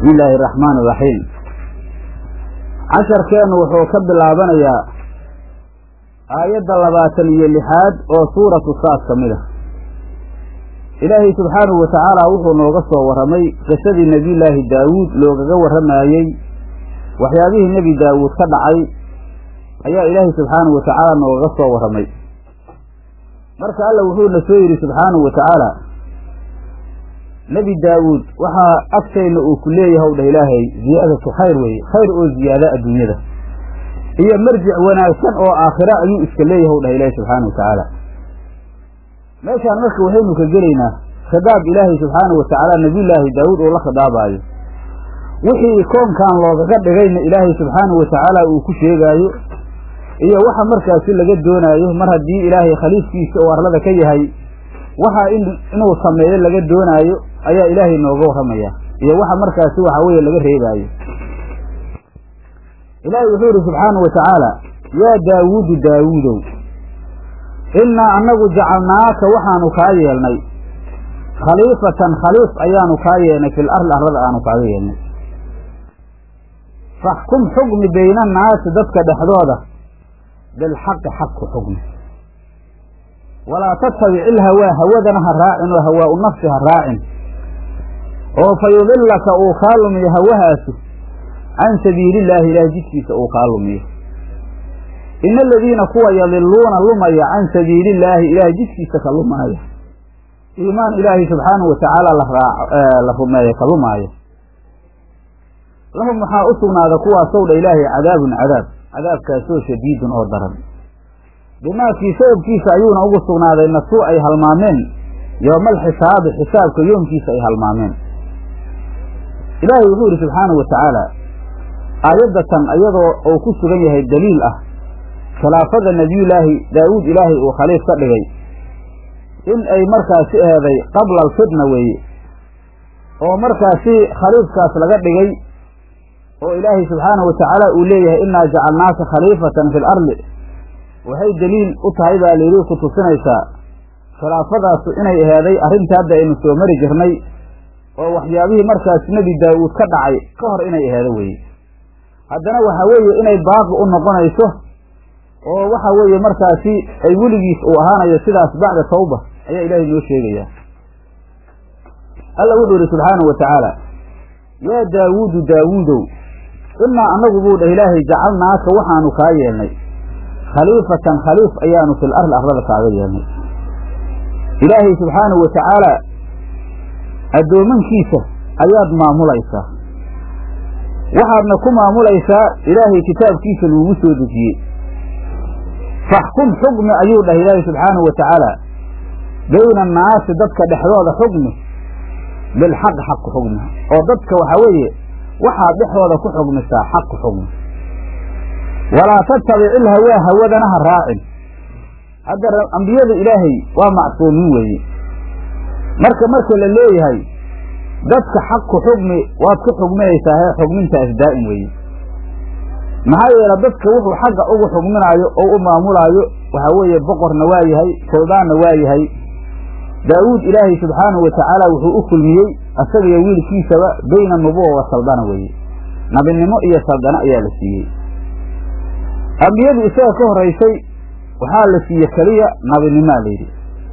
bismi illaahi araxmaan iraxiim casharkeennu wuxuu ka bilaabanayaa aayadda labaatan iyo lixaad oo suuratu saad ka mid ah ilaahay subxaanahu wa tacaala wuxuu nooga soo warramay qisadii nebiyullaahi daawuud loogaga warramayey waxyaabihii nebi daawuud ka dhacay ayaa ilaahay subxaanahu wa tacaala noogaga soo warramay marka alla wuxuuna soo yidhi subxaanahu wa tacaala nebi daawuud waxaa agtayna uu ku leeyahay dheh ilaahay ziyaadatu khayr weeye khayr oo ziyaada adduunyada iyo marjic wanaagsan oo aakhira ayuu iska leeyahay dheh ilaahay subxaanahu wa tacaala meeshaan marka waxaynu ka gelaynaa khidaab ilaahay subxaanahu wa tacaala nebiyullaahi daawuud oo la khidaabaayo wixii koonkan loogaga dhigayna ilaahay subxaanahu wa tacaala uu ku sheegaayo iyo waxa markaasi laga doonaayo mar haddii ilaahay khaliifkiisa oo arlada ka yahay waxa inuu sameeyo laga doonaayo ayaa ilaahay nooga warramaya iyo waxa markaasi waxa weeye laga reebaayo ilaahay wuxuu yidhi subxaanahu wa tacaala yaa daawuudu daawuudow innaa annagu jacalnaaka waxaanu kaa yeelnay khaliifatan khaliif ayaanu kaa yeelnay fil arli arlada aanu kaaga yeelnay faxkum xukmi bayna annaasi dadka dhexdooda bilxaqi xaq ku xukmi walaa tattabic ilhawaa hawadana ha raacin oo hawaa u nafsi ha raacin oo fa yudilaka uu kaa lumiyo hawahaasi can sabiilillaahi ilaahay jidkiisa uu kaa lumiyo ina aladiina kuwa yadiluuna lumaya can sabiilillaahi ilaahay jidkiisa ka lumaaya iimaan ilaahay subxaanahu wa tacaala la rumeeyo ka lumaayo lahum waxaa u sugnaada kuwaasow dha ilaahay cadaabun cadaab cadaabkaasoo shadiidun oo daran bimaakii sababkiisa ayuuna ugu sugnaaday nasuu ay halmaameen yowmal xisaabi xisaabka yoomkiisa ay halmaameen ilaahay wuxuu yidhi subxaanahu wa tacaala aayaddatan iyadoo uu ku sugan yahay daliil ah khilaafada nebiyullaahi daawuud ilaahay uu khaliif ka dhigay in ay markaasi eeday qabla alfitna weeye oo markaasi khaliifkaas laga dhigay oo ilaahay subxaanahu wa tacaala uu leeyahay innaa jacalnaaka khaliifatan fi l arli waxay daliil u tahay baa layidhi ku tusinaysaa khilaafadaasu inay aheeday arrinta hadda aynu soo mari jirnay oo waxyaabihii markaas nebi daawuud ka dhacay ka hor inay aheedo weeye haddana waxaa weeye inay baaqi u noqonayso oo waxa weeye markaasi ay weligiis uu ahaanayo sidaas bacda tawba ayaa ilaahay noo sheegayaa alla wuxuu yidhi subxaanahu wa tacaala yaa daawuudu daawuudow innaa annagu buu dheh ilaahay jacalnaaka waxaanu kaa yeelnay khaliifatan khaliif ayaanu fil arli arlada kaaga yeelnay ilaahay subxaanahu wa tacaala addoomankiisa ayaad maamulaysaa waxaadna ku maamulaysaa ilaahay kitaabkiisa lagugu soo dejiyey faxkum xukmi ayuu dhahay ilaahay subxaanahu wa tacaala bayna annaasi dadka dhexdooda xukmi bilxaq xaq ku xugmi oo dadka waxaa weeye waxaad dhexdooda ku xugmisaa xaq ku xugmi walaa tattabic ilhawaa hawadana ha raacin hadda ambiyada ilaahay waa macsuumiin weeye marka marka la leeyahay dadka xaq ku xugmi waad ku xugminaysaa hee xugmintaas daa'im weeye maxaa yeele dadka wuxuu xagga ugu xugminaayo oo u maamulaayo waxaa weeye boqorna waa yahay suldaanna waa yahay daawuud ilaahay subxaanahu wa tacaala wuxuu u kulmiyey asagiyo wiilkiisaba bayna nubuwa wa saldana weeye nabinimo iyo saldana ayaa la siiyey ambiyadii isaga ka horraysay waxaa la siiye keliya nabinimaa layidhi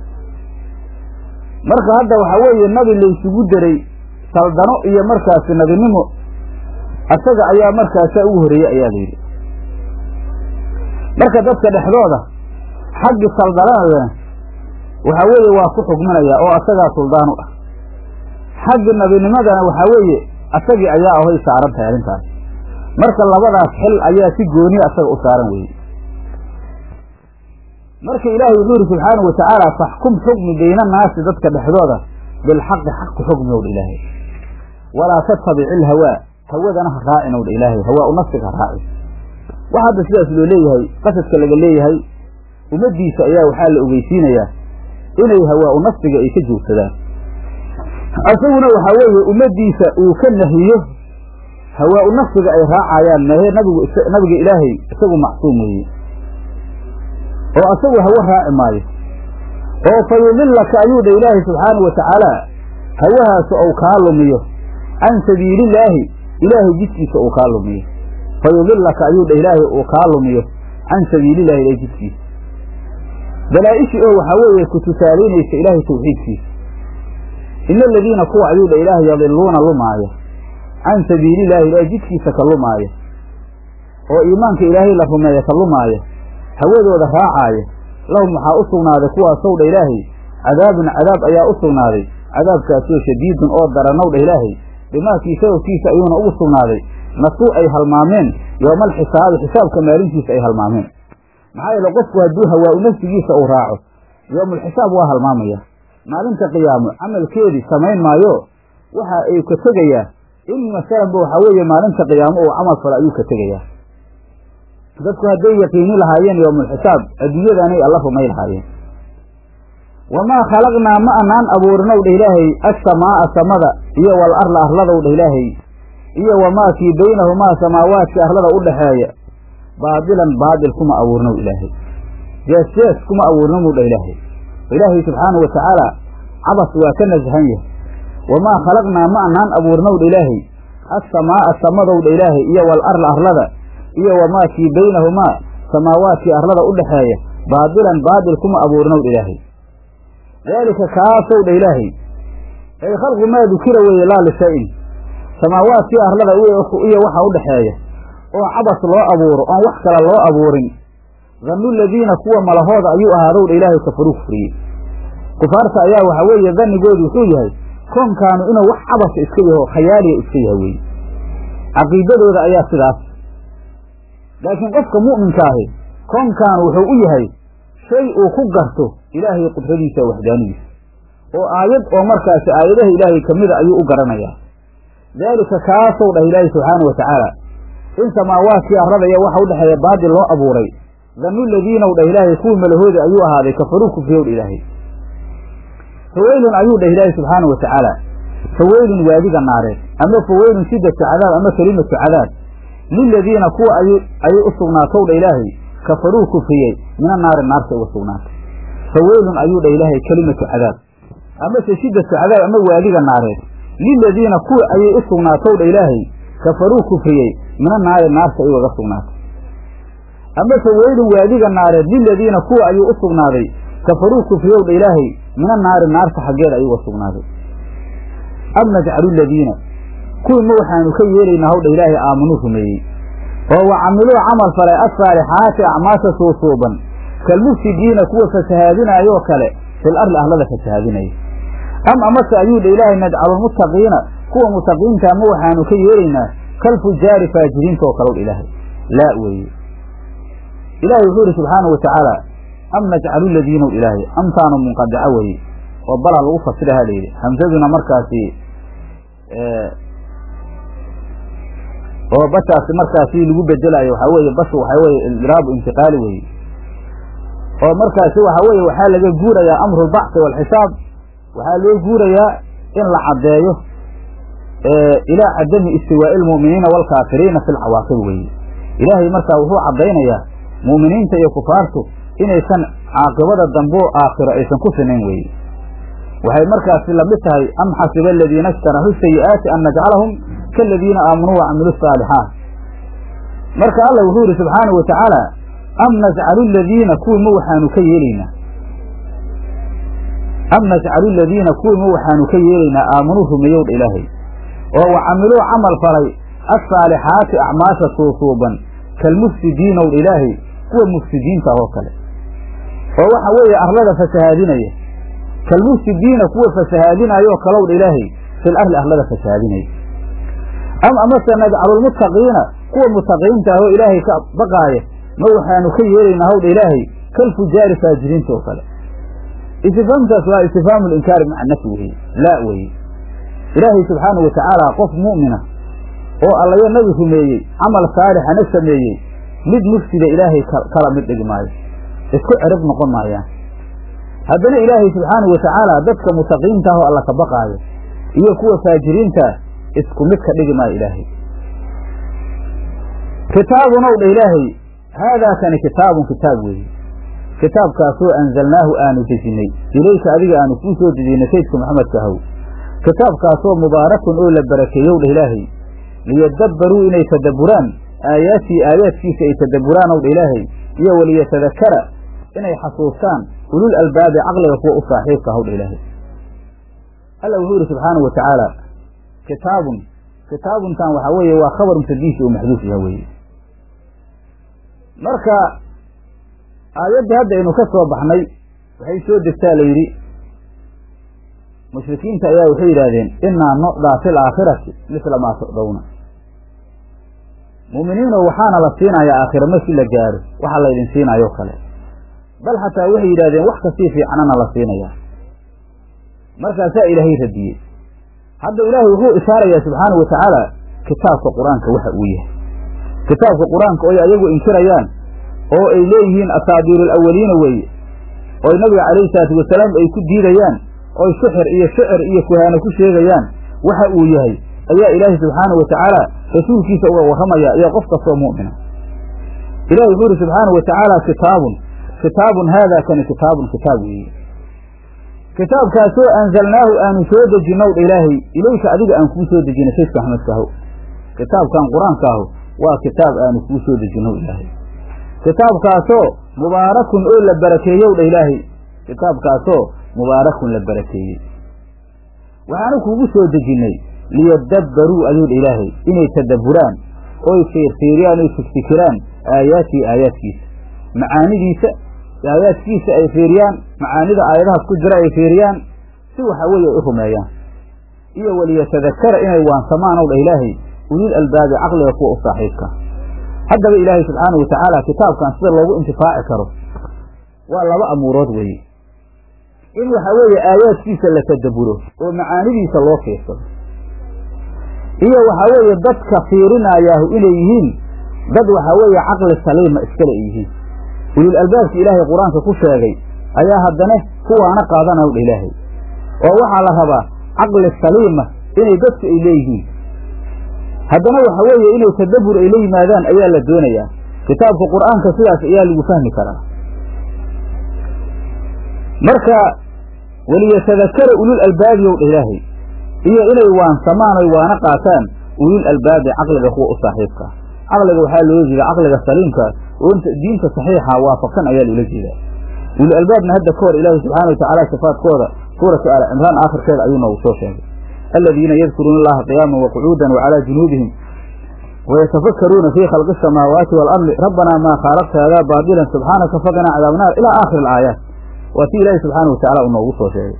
marka hadda waxaa weeye nabi laysugu daray saldano iyo markaasi nabinimo asaga ayaa markaasaa ugu horreeyey ayaa layidhi marka dadka dhexdooda xaggi saldanadana waxaa weeye waa ku xugminayaa oo asagaa suldaan u ah xaggi nabinimadana waxaa weeye asagii ayaa ahoy saaran tahay arrintaas marka labadaas xil ayaa si gooniya asaga u saaran weeye marka ilaahay wuxuu yidhi subxaanahu wa tacaala faxkum xukmi bayna annaasi dadka dhexdooda bilxaqi xaq ku xukmi owdha ilaahay walaa tattabic ilhawaa hawadana ha raacin owdha ilaahay hawaa u nafsiga ha raacin waxa hadda sidaas loo leeyahay qasadka laga leeyahay ummaddiisa ayaa waxaa la ogeysiinayaa inay hawaa u nafsiga ay ka joogsadaan isaguna waxaa weeye ummaddiisa uu ka nahiyo hawaa u nafsiga ay raacayaan mehe nabigu nabiga ilaahay isagu macsuum weeye oo asagu hawo raaci maayo oo fa yudilaka ayuu dha ilaahay subxaanau wa tacaala hawahaasu ou kaa lumiyo can sabiilillaahi ilaahay jidkiisa uu kaa lumiyo fa yudilaka ayuu dha ilaahay uu kaa lumiyo can sabiilillahi ilahay jidkiisa dalaa-ishii oo waxaa weeye ku tusaalaynaysa ilaahay tawxiidkiisa ina aladiina kuwa ayuu dha ilaahay yadiluuna lumaaya can sabiilillahi ilaahay jidkiisa ka lumaaya oo iimaanka ilaahay la rumeeya ka lumaaya hawadooda raacaaya lahum waxaa u sugnaaday kuwaasow dha ilaahay cadaabun cadaab ayaa u sugnaaday cadaabkaasoo shadiidun oo daranow dha ilaahay dhimaakii sababkiisa ayuuna ugu sugnaaday nasuu ay halmaameen yowma alxisaabi xisaabka maalintiisa ay halmaameen maxaa yeele qofku hadduu hawaa-u nafsigiisa uu raaco yowmulxisaab waa halmaamaya maalinta qiyaamo camalkeedii samayn maayo waxa ay ka tegayaa in masalanba waxaa weeye maalinta qiyaamo uu camal falo ayuu ka tegayaa dadku hadday yaqiini lahaayeen yowmulxisaab adduunyadanay alla rumay lahaayeen wamaa khalaqnaa ma anaan abuurinow dha ilaahay assamaa'a samada iyo wal arla arladow dha ilaahay iyo wamaa kii baynahumaa samaawaadka arlada u dhaxeeya baadilan baadil kuma abuurnow ilaahay jees jees kuma abuurnomuu dha ilaahay ilaahay subxaanahu watacaala cabas waa ka nasahan yahay wamaa khalaqnaa ma anaan abuurnow dha ilaahay assamaa'a samadow dha ilaahay iyo wal arla arlada iyo wamaa kii baynahumaa samaawaadkii arlada u dhaxeeya baadilan baadil kuma abuurnow dha ilaahay daalika kaasow dha ilaahay ay khalqu maa dukira weeye laa lishay-in samaawaadkii arlada iyo waxa u dhaxeeya oo cabas loo abuuro oon wax kale loo abuurin dannu ladiina kuwa malahooda ayuu ahaadow dha ilaahay kafaruu kufriyey kufaarta ayaa waxaa weeye dannigoodu wuxuu yahay koonkaanu inuu wax cabasa iska yaho khayaaliya iska yahay weye caqiidadooda ayaa sidaas laakiin qofka mu'minka ahi koonkaanu wuxuu u yahay shay uu ku garto ilaahay qudradiisa waxdaanidiisa oo aayad oo markaasi aayadaha ilaahay ka mida ayuu u garanayaa daalika kaasow dhah ilaahay subxaana wa tacaala in samaawaadkii arrada iyo waxa u dhexeeya baadil loo abuuray dannu ladiinow dhah ilaahay kuwii malahoodi ayuu ahaaday kafaruu kufriyow dha ilaahay faweylun ayuu dhah ilaahay subxaana wa tacaala faweylun waadiga naareed ama faweylun shiddatu cadaab ama kelimatu cadaab liladiina kuwa ayay u sugnaatow dha ilaahay kafaruu kufriyey mina naari naarta uga sugnaatay faweylun ayuu dha ilaahay kelimatu cadaab amase shiddatu cadaab ama waadiga naareed liladiina kuwa ayay u sugnaatow dha ilaahay kafaruu kufriyey mina naari naarta ay ugaga sugnaatay amase weylun waadiga naareed liladiina kuwa ayuu u sugnaaday kafaruu kufriyow dha ilaahay mina naari naarta xaggeeda ayuu uga sugnaaday am najcalu ladiina kuwii ma waxaanu ka yeelaynaa hawdha ilaahay aamanuu rumeeyey oo wa camiluu camal falay assaalixaati acmaasha suusuuban kalmufsidiina kuwa fasahaadinaayoo kale fil arli ahlada fasahaadinaya am amase ayuu dha ilaahay najcalulmuttaqiina kuwa mutaqiintaa ma waxaanu ka yeelaynaa kalfujaari faajiriinta oo kalow ilaahay laa weeye ilaahay wuxuu ihi subxaana wa tacaala am najcalu ladiinow ilaahay amtaanu munqadica weye oo bala lagu fasiraha layidhi hamsaduna markaasi oo bashaasi markaasi lagu bedelayo waxaa weeye bashu waxaa weye idraabu intiqaali weye oo markaasi waxaa weeye waxaa laga guurayaa amru lbacthi waalxisaab waxaa loo guurayaa in la caddeeyo ilaa cadami istiwaa'i lmu'miniina waalkaafiriina fi lcawaaqib weye ilaahay markaa wuxuu caddaynayaa mu'miniinta iyo kufaartu inaysan caaqibada dambo aakhiro aysan ku sinayn weye waxay markaasi lamid tahay am xasiba aladiina ishtaraxu sayi'aati an najcalahum kaaladiina aamanuu wacamilu saalixaat marka allah wuxuu yihi subxaanau wa tacaala am najcalu ladiina kuwii ma waxaanu ka yeelaynaa am najcalu ladiina kuwii ma waxaanu ka yeelaynaa aamanuu rumeeyowdha ilaahay oo wa camiluu camal falay assaalixaati acmaasha suusuuban kalmufsidiinowdha ilaahay kuwa mufsidiinta oo kale oo waxa weeye arlada fasahaadinaya kalmufsidiina kuwa fasahaadinaayoo kalowdha ilaahay fil arli arlada fasahaadinaya am amase najcalulmuttaqiina kuwa mutaqiinta ahoo ilaahay ka baqaaya ma waxaanu ka yeelaynaa howdha ilaahay kalfujaari faajiriinta oo kale istifhaamtaas waa istifhaamu linkaari maca nafyi weye laa weye ilaahay subxaanau watacaala qof mu'mina oo allayo nabi rumeeyey camal saalixana sameeyey mid mufsida ilaahay kala mid dhigi maayo isku cerib noqon maayaan haddana ilaahay subxaanau watacaala dadka mutaqiinta ah oo alla ka baqaayo iyo kuwa faajiriinta isku mid ka dhigi maayo ilaahay kitaabun ow dha ilaahay haadaa kani kitaabun kitaab weeye kitaabkaasoo anzalnaahu aanu dejinay ilayka adiga aanu kuu soo dejinay saydka maxamedka ahow kitaabkaasoo mubaarakun oo la barakeeyow dheh ilaahay liyadabbaruu inay tadabburaan aayaatii aayaadkiisa ay tadabburaan ow dha ilaahay iyo waliyatadakara inay xasuustaan ulul albaabi caqliga kuwa u saaxiibka ahow dha ilaahay alla wuxuu yidhi subxaanahu wa tacaala kitaabun kitaabuntan waxaa weeye waa khabar mutadiisi oo maxduuf yaha weeye marka aayaddii hadda aynu ka soo baxnay waxay soo degtaa la yidhi mushrikiinta ayaa waxay yidhaahdeen inaa nucdaa fi laakhirati misla maa tucdawna mu'miniinoo waxaana la siinayaa aakhira markii la gaaro waxa laydin siinayo kale bal xataa waxay yidhahdeen wax kasii fiicnana la siinayaa markaasaa ilaahay radiyey hadda ilaahay wuxuu ishaarayaa subxaanahu wa tacaala kitaabka qur-aanka waxa uu yahay kitaabka qur-aanka oy ayagu inkirayaan oo ay leeyihiin asaabiiru alawaliina weeye oy nabiga calayhi salaatu wasalaam ay ku diidayaan oy sixir iyo shicir iyo kuhaano ku sheegayaan waxa uu yahay ayaa ilaahay subxaanahu wa tacaala rasuulkiisa uga warramaya iyo qof kastoo mu'mina ilahi wuxuu yidhi subxaanahu wa tacaala kitaabun kitaabun haadaa kani kitaabun kitaab weeye kitaabkaasoo anzalnaahu aanu soo dejinow dha ilaahay ilayka adiga aan kuu soo dejinay saydka axmedkaho kitaabkan qur-aankaahu waa kitaab aanu kuu soo dejinow ilaahay kitaabkaasoo mubaarakun oo la barakeeyow dha ilaahay kitaabkaasoo mubaarakun la barakeeyey waxaanu kuugu soo dejinnay liyadabbaruu ayuu dha ilaahay inay tadabburaan oy fiirfiiriyaan oy fikfikiraan aayaatii aayaadkiisa macaanidiisa aayaadkiisa ay fiiriyaan macaanida aayadahaas ku jira ay fiiriyaan si waxa weeye ay u rumeeyaan iyo waliyatadakara inay waansamaan ow dha ilaahay ulil albaabi caqliga kuwa u saaxiibka haddaba ilaahay subxaanahu wa tacaala kitaabkan sida loogu intifaaci karo waa laba amuurood weeye in waxa weeye aayaadkiisa la tadabburo oo macaanidiisa loo fiirsado iyo waxa weeye dadka fiirinayaahu inay yihiin dad waxa weeye caqli saliima iskale ay yihiin ulul albaabki ilaahay qur-aanka ku sheegay ayaa haddana kuwaana qaadanaw dha ilaahay oo waxaa la rabaa caqli saliima inay dadku ay leeyihiin haddana waxa weeye inay tadabbur ay la yimaadaan ayaa la doonayaa kitaabka qur-aanka sidaas ayaa lagu fahmi karaa marka waliyatadakara ulul albaabi ow dha ilaahay iyo inay waansamaan oy waana qaataan ulul albaabi caqliga kuwa u saaxiibka caqliga waxaa loola jeedaa caqliga saliimka oo diinta saxiixa waafaqsan ayaa loola jeedaa ulul albaabna hadda ka hor ilaahi subxaana wa tacaala sifaadkooda suuratu aali cimraan aakhirkeeda ayuu noogu soo sheegay aladiina yadkuruuna allaha qiyaaman waqucuudan wacalaa junuubihim wayatafakkaruuna fii khalqi asamaawaati waalardi rabbanaa maa khaalaqta hadaa baadilan subxaanaka faqinaa cadaab naar ilaa aakhiri alaayaat waa tii ilaahi subxaana wa tacala uu noogu soo sheegay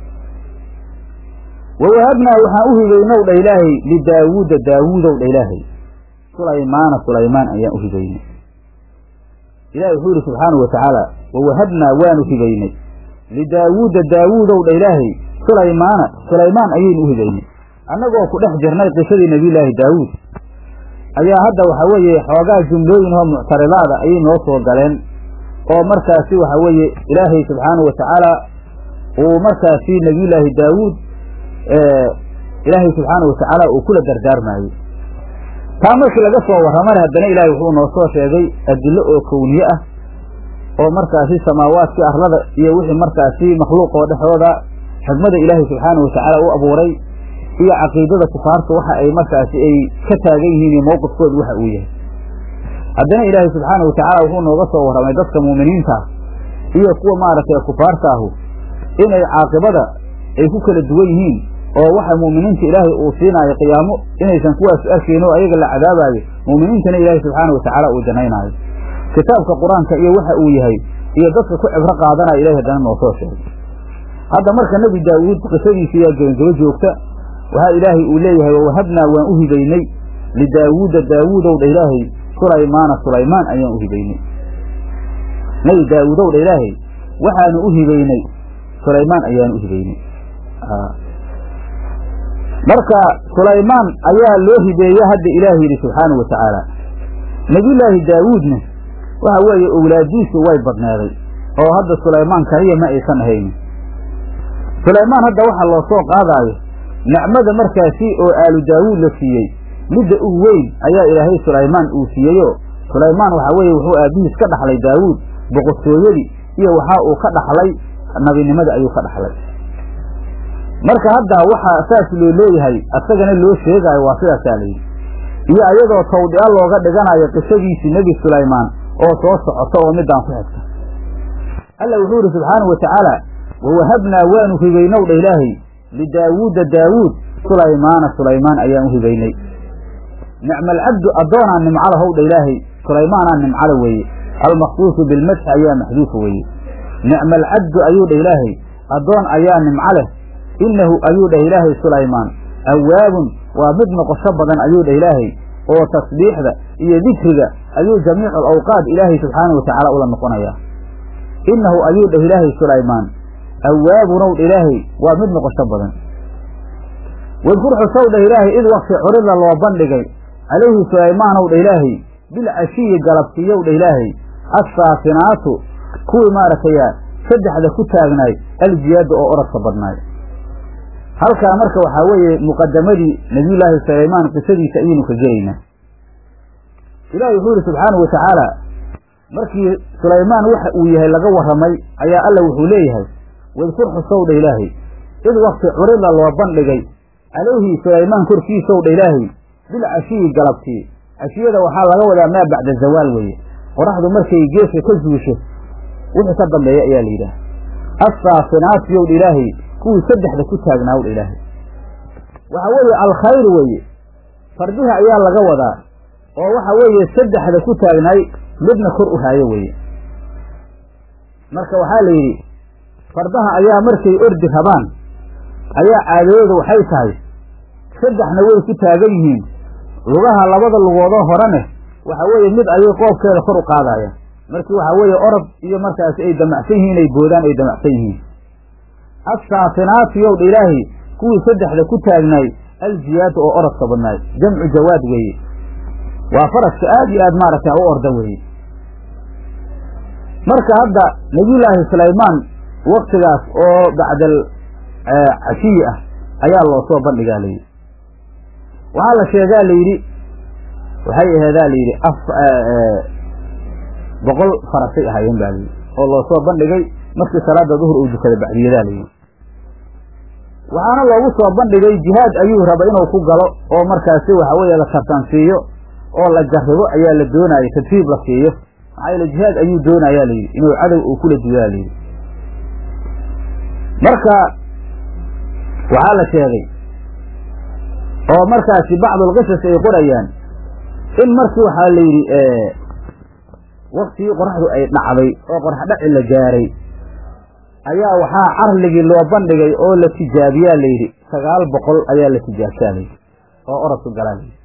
wawahabnaa waxaan u hibaynow dha ilaahay lidaawuuda daawuudow dha ilaahay sulaymaana sulaymaan ayaan u hibaynay ilahi wuxuu yidhi subxaanau wa tacaala wawahabnaa waanu hibaynay lidaawuuda daawuudow dha ilaahay sulaymaana sulaymaan ayaynu u hibaynay annagoo ku dhex jirnay qisadii nebiyulaahi daawuud ayaa hadda waxa weeye xoogaa jumlooyin oo muctaridaada ayay noo soo galeen oo markaasi waxa weeye ilaahay subxaanahu wa tacaala uu markaasi nebiyullaahi daawuud ilaahay subxaanahu wa tacaala uu kula dardaarmaayey taa markii laga soo warramana haddana ilaahay wuxuu noo soo sheegay adillo oo kowniye ah oo markaasi samaawaadkii arlada iyo wixii markaasi makhluuq oo dhexdooda xigmada ilaahay subxaanahu wa tacaala u abuuray iyo caqiidada kufaarta waxa ay markaasi ay ka taagan yihiin iyo mowqifkooda waxa uu yahay haddana ilaahay subxaanahu wa tacaala wuxuu nooga soo warramay dadka muuminiinta iyo kuwa maaragtay kufaarta ahu inay caaqibada ay ku kala duwan yihiin oo waxa muuminiinta ilaahay uu siinaayo qiyaamo inaysan kuwaas arkayn oo ayaga la cadaabaayo muuminiintana ilaahay subxaanahu wa tacaala uu janaynaayo kitaabka qur-aanka iyo waxa uu yahay iyo dadka ku cibro qaadanaya ilahay haddana noo soo sheegay hadda marka nebi daawuud qisadiisa yaa gebangebo joogta waxaa ilaahay uu leeyahay wawahabnaa waan u hibaynay lidaawuuda daawuudow dha ilaahay sulaymaana sulaymaan ayaan u hibaynay nebi daawuudow dha ilaahay waxaanu u hibaynay sulaymaan ayaanu u hibaynay marka sulaymaan ayaa loo hibeeye hadda ilaahay yidhi subxaanahu wa tacaala nebiyullaahi daawuudna waxa weeye owlaadiisu way badneeday oo hadda sulaymaan kaliya ma aysan ahaynin sulaymaan hadda waxaa loo soo qaadaayo nicmada markaasi oo aalu daawuud la siiyey midda ugu weyn ayaa ilaahay sulaymaan uu siiyeyoo sulaymaan waxaa weeye wuxuu aabbihiis ka dhaxlay daawuud boqortooyadii iyo waxaa uu ka dhaxlay nabinimada ayuu ka dhaxlay marka hadda waxaa saas loo leeyahay asagana loo sheegaayo waa sidaasaa layidhi iyo ayadoo tawdhi'a looga dhiganayo qisadiisii nebi sulaymaan oo soo socota oo midaan ku xigta alla wuxuu yidhi subxaanahu wa tacaala wawahabnaa waanu hibaynow dha ilaahay lidaawuuda daawuud sulaymaana sulaymaan ayaan u hibaynay nicma alcabdu addoonaa nimcala howdha ilaahay sulaymaanaa nimcala weeye almaqsuusu bilmadxi ayaa maxduufa weeye nicma alcabdu ayuu dhah ilaahay addoon ayaa nimco leh innahu ayuu dhah ilaahay sulaymaan awaabun waa mid noqosho badan ayuu dhah ilaahay oo tasbiixda iyo dikriga ayuu jamiicu alawqaad ilaahay subxaanahu watacaala ula noqonayaa innahu ayuu dhah ilaahay sulaymaan awaabunow dha ilaahay waa mid noqosho badan wadkur xusow dhah ilaahay id wakti curida loo bandhigay calayhi sulaymaanow dha ilaahay bilcashiyi galabsiiyow dha ilaahay assaafinaatu kuwii maaragtaya saddexda ku taagnaay aljiyaada oo oradka badnaay halkaa marka waxaa weeye muqadamadii nabiyullaahi sulaymaan qisadiisa ayaynu ka gelaynaa ilaahay wuxuu yidhi subxaanahu wa tacaala markii sulaymaan waxa uu yahay laga warramay ayaa alla wuxuu leeyahay wadkur xusow dha ilaahay id wakti curida loo bandhigay calayhi sulaymaan korkiisow dha ilaahay bilcashiyi galabtii cashiyada waxaa laga wadaa maa bacda zawaal weeye qoraxdu markay geeska ka zuusho wixii ka dambeeya ayaa la yidhaah assaafinaatiyow dha ilaahay kuwii saddexda ku taagnaaw dha ilaahay waxa weeye alkhayr weeye fardiha ayaa laga wadaa oo waxa weeye saddexda ku taagnaay midna kor u haayo weeye marka waxaa la yidhi fardaha ayaa markay ordi rabaan ayaa caadadooda waxay tahay saddexna way ku taagan yihiin lugaha labada lugoodoo horene waxa weeye mid ayay qoobkeeda kor u qaadayaan markii waxaa weeye orod iyo markaasi ay damacsan yihiin inay boodaan ay damacsan yihiin assaafinaatiyow dha ilaahay kuwii saddexda ku taagnaay aljiyaada oo orodka badnaay jamcu jawaad weeye waa faraska aad iyo aad maaragtay u orda weeye marka hadda nabiyullaahi sulaymaan waktigaas oo bacdal cashiyi ah ayaa loo soo bandhigaa layidhi waxaa la sheegaa la yidhi waxay aheedaa la yidhi af boqol farasay ahaayeen baa layidhi oo loo soo bandhigay markii salaada duhur uu dukada bacdiyadaa layidhi waxaana loogu soo bandhigay jihaad ayuu raba inuu ku galo oo markaasi waxa weeye la tartansiiyo oo la jarribo ayaa la doonaya tadriib la siiyo maxaa yeele jihaad ayuu doonayaa layidhi inuu cadow uu kula duyaa layidhi marka waxaa la sheegay oo markaasi bacdulqisas ay qorayaan in markii waxaa la yidhi waktigii qoraxdu ay dhacday oo qorax dhaci la gaaray ayaa waxaa carligii loo bandhigay oo la tijaabiyaa layidhi sagaal boqol ayaa la tijaabtaa layidhi oo orodku galaa layidhi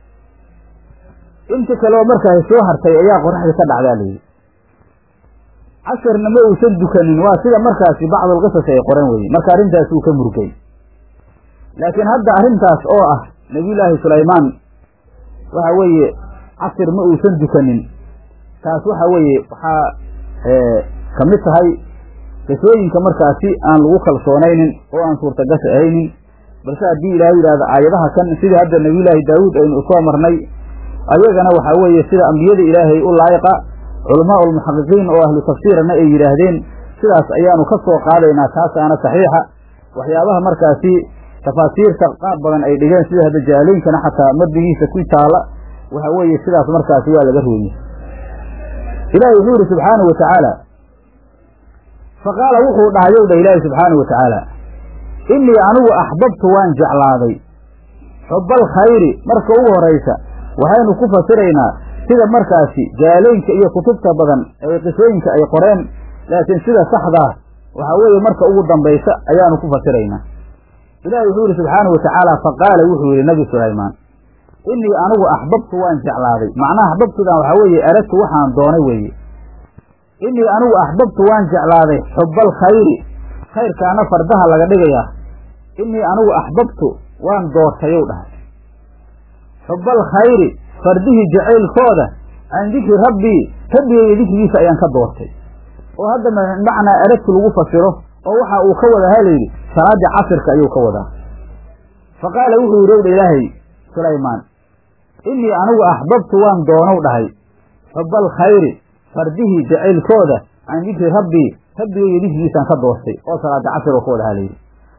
inti kaleoo markaasi soo hartay ayaa qoraxdii ka dhacdaa layidhi casharna ma uusan dukanin waa sida markaasi bacdulqisas ay qoran weye marka arrintaas uu ka murgay laakiin hadda arrintaas oo ah nebiyullaahi sulaymaan waxa weeye casir ma uusan dukanin taas waxa weeye waxaa ka mid tahay qisooyinka markaasi aan lagu kalsoonaynin oo aan suurtagasha ahaynin balse haddii ilaahay yidhahdo aayadaha kan sidii hadda nebiyullaahi daawuud aynu usoo marnay ayagana waxaa weeye sida ambiyada ilaahay u laayiqa culamaa ulmuxaqiqiin oo ahlu tafsiirana ay yidhaahdeen sidaas ayaanu ka soo qaadaynaa taasaana saxiixa waxyaabaha markaasi tafaasiirta qaar badan ay dhigeen sida hadda jaaleynkana xataa madbigiisa ku taala waxa weeye sidaas markaasi waa laga rooyey ilaahay wuxuu yidhi subxaanahu wa tacaala fa qaala wuxuu dhahayow dha ilaahi subxaanahu wa tacaala innii anigu axbabtu waan jeclaaday xubbal khayri marka ugu horaysa waxaynu ku fasiraynaa sida markaasi jaaleynka iyo kutubta badan ee qisooyinka ay qoreen laakiin sida saxdaa waxaa weeye marka ugu dambaysa ayaanu ku fasiraynaa ilaahi wuxuu yidhi subxaanahu wa tacaala fa qaala wuxuu yidhi nabi sulaymaan innii anigu axbabtu waan jeclaaday macnaha axbabtudan waxaa weeye aragtu waxaan doonay weeye innii anigu axbabtu waan jeclaaday xubbal khayri khayrkaana fardaha laga dhigayaa innii anigu axbabtu waan doortayow dhahay xubbal khayri fardihii jacaylkooda can dikri rabbii rabbigayga dikrigiisa ayaan ka doortay oo hadda macnaa aragtu lagu fasiro oo waxa uu ka wadaa halayidhi salaaddii casirka ayuu ka wadaa fa qaala wuxuu yidhi owdha ilaahay sulaymaan innii anigu axbabtu waan doonow dhahay xubbal khayri fardihii jacaylkooda can dikri rabbii rabbigayga dikrigiisaan ka doortay oo salaada casir oo ka wada halayidhi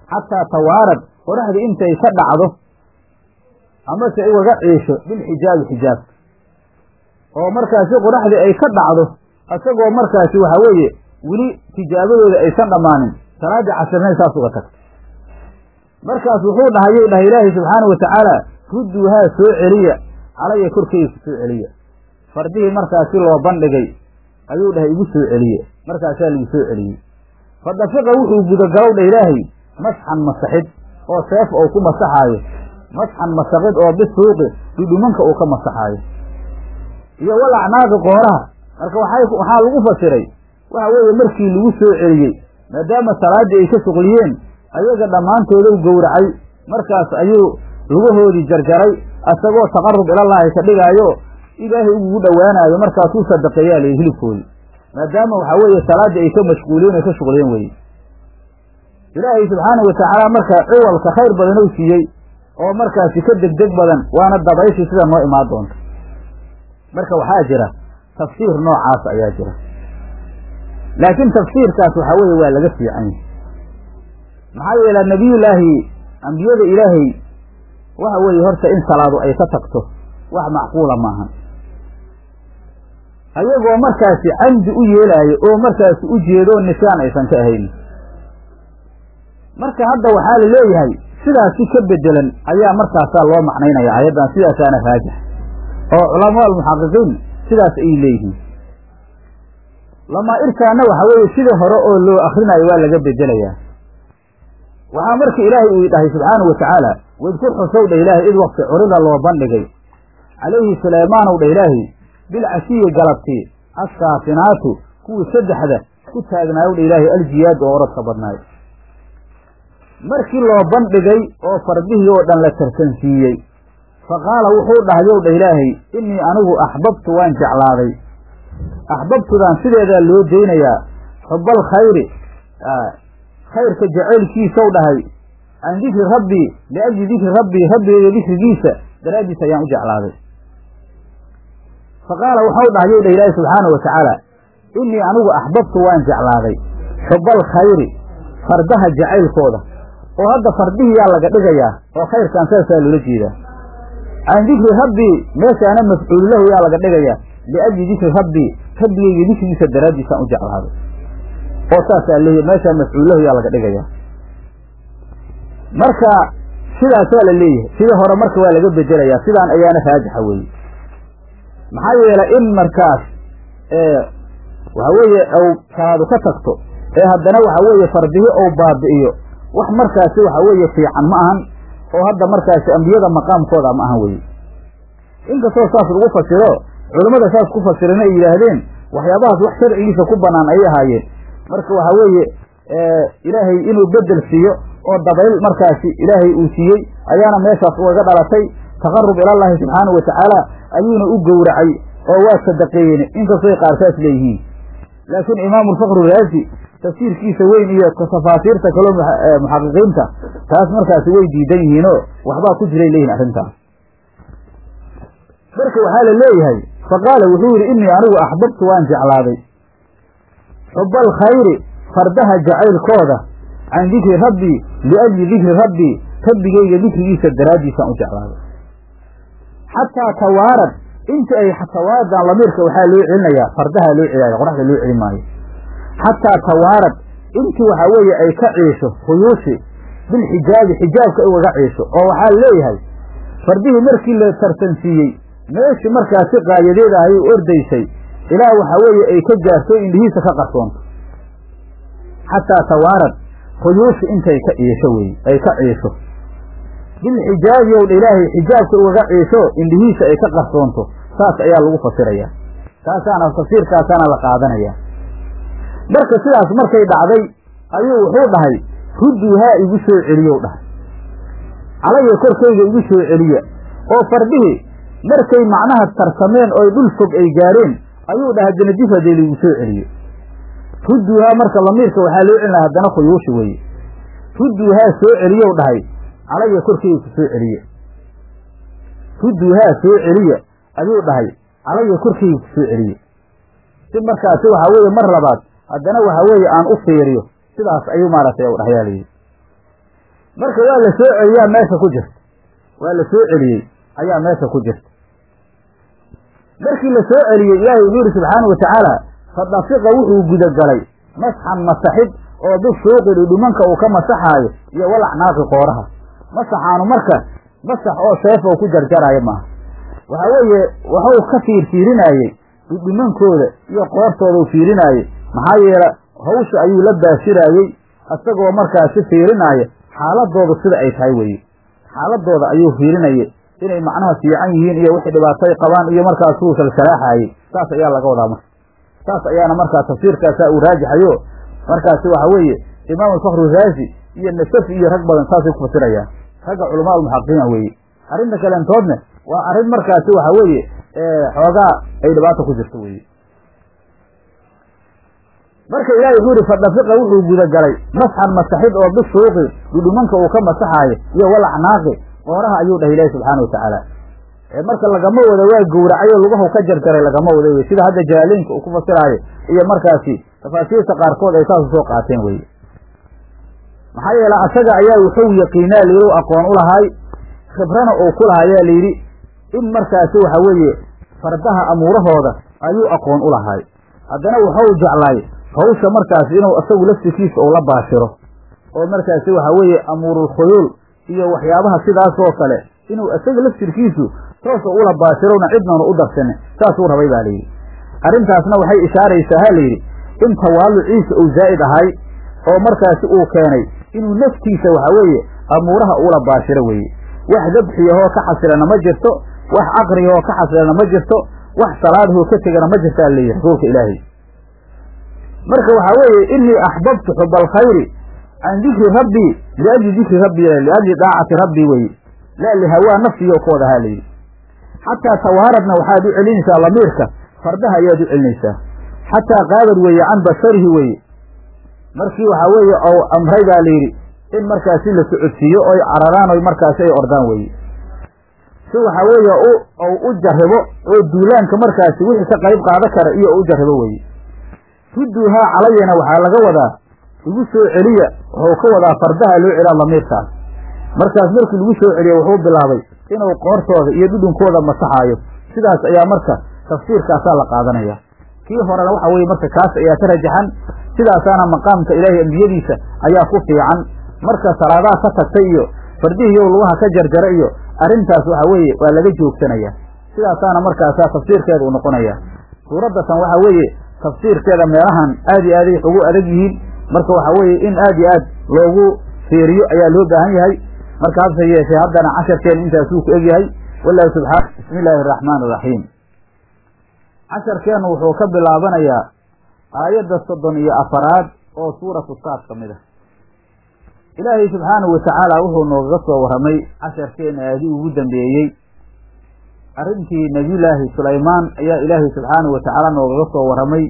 xataa tawaarad qoraxdii intay ka dhacdo amase ugaga ciisho bilxijaabi xijaabka oo markaasi qoraxdii ay ka dhacdo isagoo markaasi waxa weeye weli tijaabadooda aysan dhammaanin salaaddii casirnay saas uga tagta markaas wuxuu dhahayuu dhahay ilaahay subxaanau watacaala rudduuhaa soo celiya calaya korkeyga ku soo celiya fardihii markaasi loo bandhigay ayuu dhahay igu soo celiye markaasaa lagu soo celiyey fa dafiqa wuxuu gudagalow dha ilaahay masxan masaxid oo seef ou ku masaxaayo masxan masaxid oo bisuuqi dhudhumanka uu ka masaxaayo iyo wal acnaaqi qooraha marka waxay waxaa lagu fasiray waxa weeye markii lagu soo celiyey maadaama salaaddii ay ka shuqliyeen ayaga dhammaantooda u gowracay markaas ayuu lugahoodii jarjaray isagoo taqarrub ilallaahi ka dhigaayo ilaahay ugugu dhowaanaayo markaasuu sadaqeeyaa layihi hilibkoodii maadaama waxaa weeye salaaddii ay ka mashquuliyeen ay ka shuqliyeen weye ilaahay subxaana watacaala marka ciwalka khayr badan ou siiyey oo markaasi ka degdeg badan waana dabayshii sida noo imaan doonta marka waxaa jira tafsiir noocaas ayaa jira laakiin tafsiirkaas waxaa weeye waa laga fiican yahay maxaa yeele nebiyullaahi ambiyada ilaahay waxa weeye horta in salaadu ay ka tagto wax macquula maahan ayagoo markaasi camdi u yeelaayo oo markaasi u jeedo nisaan aysan ka ahayn marka hadda waxaa la leeyahay sidaasi ka bedelan ayaa markaasaa loo macnaynaya ayaddan sidaasaana raajix oo culamaa almuxaqiqiin sidaas ay leeyihiin lamaa'irkaana waxa weeye sida hore oo loo akrinayo waa laga bedelayaa waxaa marka ilaahay uu dhahay subxaanahu watacaala wadkur xusow dha ilaahay id wakti curida loo bandhigay calayhi suleymaanow dha ilaahay bilcashiyi galabtii assaafinaatu kuwii saddexda ku taagnaayow dha ilaahay aljiyaad oo orodka badnaayo markii loo bandhigay oo fardihii oo dhan la tartansiiyey fa qaala wuxuu dhahayow dha ilaahay innii anigu axbabtu waan jeclaaday axbabtudan sideedaa loo daynayaa xubbal khayri khayrka jacaylkiisaw dhahay can dikri rabbii liajli dikri rabbii rabbigeyga dikrigiisa daraaddiis ayaan u jeclaaday fa qaala waxau dhahayow dha ilaahi subxaana wa tacaala innii anigu axbabtu waan jeclaaday xubbal khayri fardaha jacaylkooda oo hadda fardihiyaa laga dhigayaa oo khayrkan saasaa loola jeedaa can dikri rabbii meeshaana mafcuulu lahu yaa laga dhigayaa liajli dikri rabbii rabbigeyga dikrigiisa daraaddiisaan u jeclaaday oo saasaa leeyahy meeshaa mafcuullahu yaa laga dhigayaa marka sidaasaa la leeyahay sida hore marka waa laga bedelayaa sidaan ayaana raajixa weeye maxaa yeelay in markaas waxa weeye ou salaadu ka tagto ee haddana waxa weeye fardihi ou baabi'iyo wax markaasi waxa weeye fiican ma ahan oo hadda markaasi ambiyada maqaamkooda ma ahan weye inkastoo saas lagu fasiro culammada saas ku fasirana ay yidhaahdeen waxyaabahaas wax sharcigiisa ku bannaan ayay ahaayeen marka waxa weeye ilaahay inuu bedel siiyo oo dabayl markaasi ilaahay uu siiyey ayaana meeshaas ugaga dhalatay taqarub ilallaahi subxaanahu watacaala ayuuna u gowracay oo waa sadaqeeyeen inkastoy qaar saas leeyihiin laakiin imaamu lfakru raazi tafsiirkiisa weyn iyo tafaasiirta kaloo muxaqiqiinta taas markaasi way diidan yihiinoo waxbaa ku jiray leeyihin arrintaas marka waxaa la leeyahay fa qaala wuxuu yidhi innii anigu axbabtu waan jeclaaday xuba alkhayri fardaha jacaylkooda can dikri rabbii liajli dikri rabbii rabbigeyga dikrigiisa daraaddiisaan u jeclaaday xataa tawaarad inta ay tawaaradan lamiirka waxaa loo celinayaa fardaha loo celaayo qoraxda loo celin maayo xataa tawaarad intii waxaa weeye ay ka ciisho khuyuushi bilxijaabi xijaabka ay ugaga ciisho oo waxaa leeyahay fardihii markii la tartansiiyey meeshii markaasi qaayadeed ahay u ordaysay ilaa waxaa weeye ay ka gaarto indhihiisa ka qarsoonto xataa tawaarad khuyuushi intay ka ciisho weye ay ka ciisho bilxijaabi ow dha ilaahay xijaabka ugaga ciisho indhihiisa ay ka qarsoonto saas ayaa lagu fasirayaa taasaana tafsiirkaasaana la qaadanaya marka sidaas markay dhacday ayuu wuxuu dhahay rudduuhaa igu soo celiyow dhahay calaya korkayga igu soo celiya oo fardhihii markay macnaha tarsameen oy dhul fog ay gaareen ayuu dhahay haddana dib haddee laigu soo celiyo rudduuhaa marka lamiirka waxaa loo celinaha haddana khuyuushi weye rudduuhaa soo celiyow dhahay calaya korkayga ku soo celiye rudduuhaa soo celiya ayuu dhahay calaya korkayga ku soo celiye si markaasi waxaa weeye mar labaad haddana waxaa weeye aan u fiiriyo sidaas ayuu maaragtay u dhahyaa layidhi marka waa la soo celiyaa meesha ku jirta waa la soo celiyey ayaa meesha ku jirta markii la soo celiyey ilaahay wuxuu yihi subxaanau watacaala fadafiqa wuxuu gudagalay masxan masaxid oo bishuuqi dhudhumanka uu ka masaxaayo iyo walacnaaqi qooraha masaxaanu marka masax oo seef oo ku jarjaraayo maaha waxa weeye waxuu ka fiirfiirinaayey dhudhumankooda iyo qoortooda u fiirinaayey maxaa yeele hawsha ayuu la baashiraayey isagoo markaasi fiirinaaya xaaladoodu sida ay tahay weye xaaladooda ayuu fiirinayay inay macnaha fiican yihiin iyo wixii dhibaatay qabaan iyo markaasuu salsalaaxaayey saas ayaa laga wadaa marka saas ayaana markaa tafsiirkaasaa uu raajaxayo markaasi waxa weeye imaam alfakru raazi iyo nasafi iyo rag badan saasay ku fasirayaan ragga culamaa almuxaqiqiina weeye arrinta kaleentoodne waa arrin markaasi waxa weeye xoogaa ay dhibaata ku jirto weye marka ilahi wuxuu yihi fadafiqa wuxuu gudagalay masxan masaxid oo bishuuqi dhudhumanka uu ka masaxaayo iyo walacnaaqi qooraha ayuu dhahay ilahi subxaana watacaala marka lagama wada waa gowracay oo lugahu ka jarjaray lagama wada wey sida hadda jaaleenka uu ku fasiraayo iyo markaasi tafaasiirta qaarkood ay saas usoo qaateen weye maxaa yeele asaga ayaa wuxuu yaqiinaa layidhi aqoon u lahaay khibrana uu ku lahaa ayaa layidhi in markaasi waxa weeye fardaha amuurahooda ayuu aqoon u lahaay haddana wuxuu jeclaay hawsha markaasi inuu isagu laftikiisa uu la baashiro oo markaasi waxa weeye amuurul khuyuul iyo waxyaabaha sidaasoo kale inuu isaga laftirkiisu toosa ula baashirowna cidnanu u darsanin saasuu rabay baa layidhi arrintaasna waxay ishaaraysaa ha layidhi in tawaaluciisa uu zaa'id ahay oo markaasi uu keenay inuu naftiisa waxa weeye amuuraha ula baashiro weeye wax dabxiyahoo ka xasilana ma jirto wax aqriyahoo ka xasilana ma jirto wax salaadahoo ka tegana ma jirtaa leeyahy rasuulka ilaahay marka waxaa weeye inii axbabtu xuba alkhayri can dikri rabbii liajli dikri rabbi liajli daacati rabbii weye la lihawaa nafsiyo kooda ha layidhi xataa tawaaradna waxaad u celinaysaa lamiirka fardaha ayaad u celinaysaa xataa qaadad weeye can basarihi weye markii waxaa weeye ou amray baa layidhi in markaasi la socodsiiyo oy cararaan oy markaasi ay ordaan weye si waxaa weeye ou u jarribo oo duulaanka markaasi wixii ka qayb qaada kara iyo u jarribo weye rudduuhaa calayana waxaa laga wadaa igu soo celiya wuxuu ka wadaa fardaha loo celaa lamiirkaas markaas markii lagu soo celiya wuxuu bilaabay inuu qoortooda iyo dhudhunkooda masaxaayo sidaas ayaa marka tafsiirkaasaa la qaadanaya kii horena waxa weye marka kaas ayaa ka rajaxan sidaasaana maqaamka ilaahay ambiyadiisa ayaa ku fiican marka salaadaha ka tagtay iyo fardihiiyo lugaha ka jarjara iyo arrintaas waxa weeye waa laga joogsanaya sidaasaana markaasaa tafsiirkeeda u noqonaya suuraddatan waxa weeye tafsiirkeeda meelahan aad iyo aaday ugu adag yihiin marka waxa weeye in aad iyo aad loogu fiiriyo ayaa loo baahan yahay marka hase yeeshee haddana casharkeenu intaasuu ku egyahay wallahu subxaana bismi illaahi araxmaan iraxiim casharkeennu wuxuu ka bilaabanayaa aayadda soddon iyo afaraad oo suuratu saad ka mid ah ilaahay subxaanahu watacaala wuxuu noogaga soo warramay casharkeena aadii ugu dambeeyey arrintii nebiyullaahi sulaymaan ayaa ilaahay subxaanahu watacaala noogaga soo warramay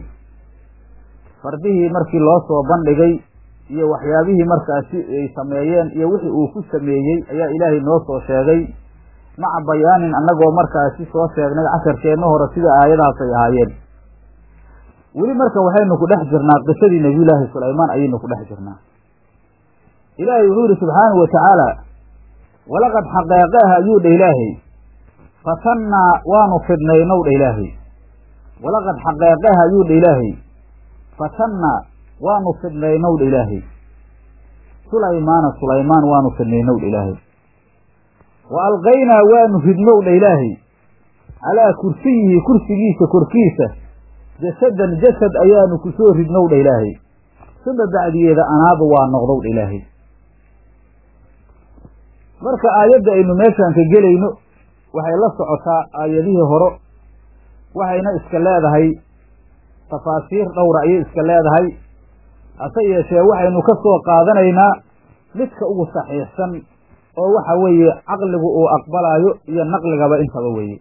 fardihii markii loo soo bandhigay iyo waxyaabihii markaasi ay sameeyeen iyo wixii uu ku sameeyey ayaa ilaahay noo soo sheegay maca bayaanin annagoo markaasi soo sheegnay casharkeenna hore sida aayadahaas ay ahaayeen weli marka waxaynu ku dhex jirnaa qisadii nebiyullaahi sulaymaan ayaynu ku dhex jirnaa ilaahay wuxuu yidhi subxaanahu watacaala walaqad xaqeeqeah ayuu dha ilaahay fatannaa waanu fidnaynow dha ilaahay walaqad xaqeeqeah ayuu dha ilaahay fatannaa waanu fidnaynow dha ilaahay sulaymaana sulaymaan waanu fidnaynow dha ilaahay wa alqaynaa waanu ridnow dha ilaahay calaa kursiyihi kursigiisa korkiisa jasadan jasad ayaanu ku soo ridnow dha ilaahay suma bacdigeeda anaaba waa noqdow dha ilaahay marka aayadda aynu meeshaan ka gelayno waxay la socotaa aayadihii horo waxayna iska leedahay tafaasiir dhowra ayay iska leedahay hase yeeshee waxaynu ka soo qaadanaynaa midka ugu saxiixsan oo waxa weeye caqligu uu aqbalaayo iyo naqligaba intaba weeye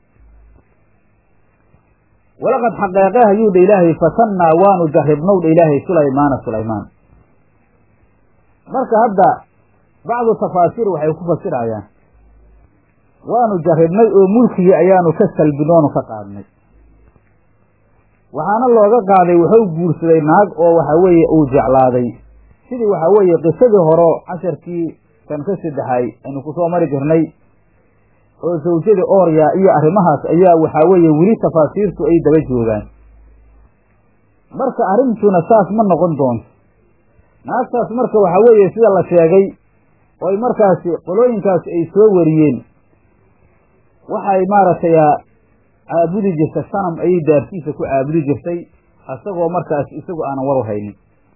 walaqad xaqeeqeh ayuu dha ilaahay fatannaa waanu jarribnow dha ilaahay sulaymaana sulaymaan marka hadda bacdu tafaasiir waxay ku fasirayaan waanu jarribnay oo mulkigii ayaanu ka salbinoonu ka qaadnay waxaana looga qaaday wuxuu guursaday naag oo waxa weeye uu jeclaaday sidii waxa weeye qisadii horo casharkii kan ka saddexay aynu kusoo mari jirnay oo zawjada oorya iyo arrimahaas ayaa waxaa weeye weli tafaasiirtu ay daba joogaan marka arrintuna saas ma noqon doonto naagtaas marka waxaa weeye sida la sheegay oo ay markaasi qolooyinkaasi ay soo wariyeen waxay maaragtay caabudi jirtay sanam ayay daartiisa ku caabudi jirtay isagoo markaas isagu aanan war haynin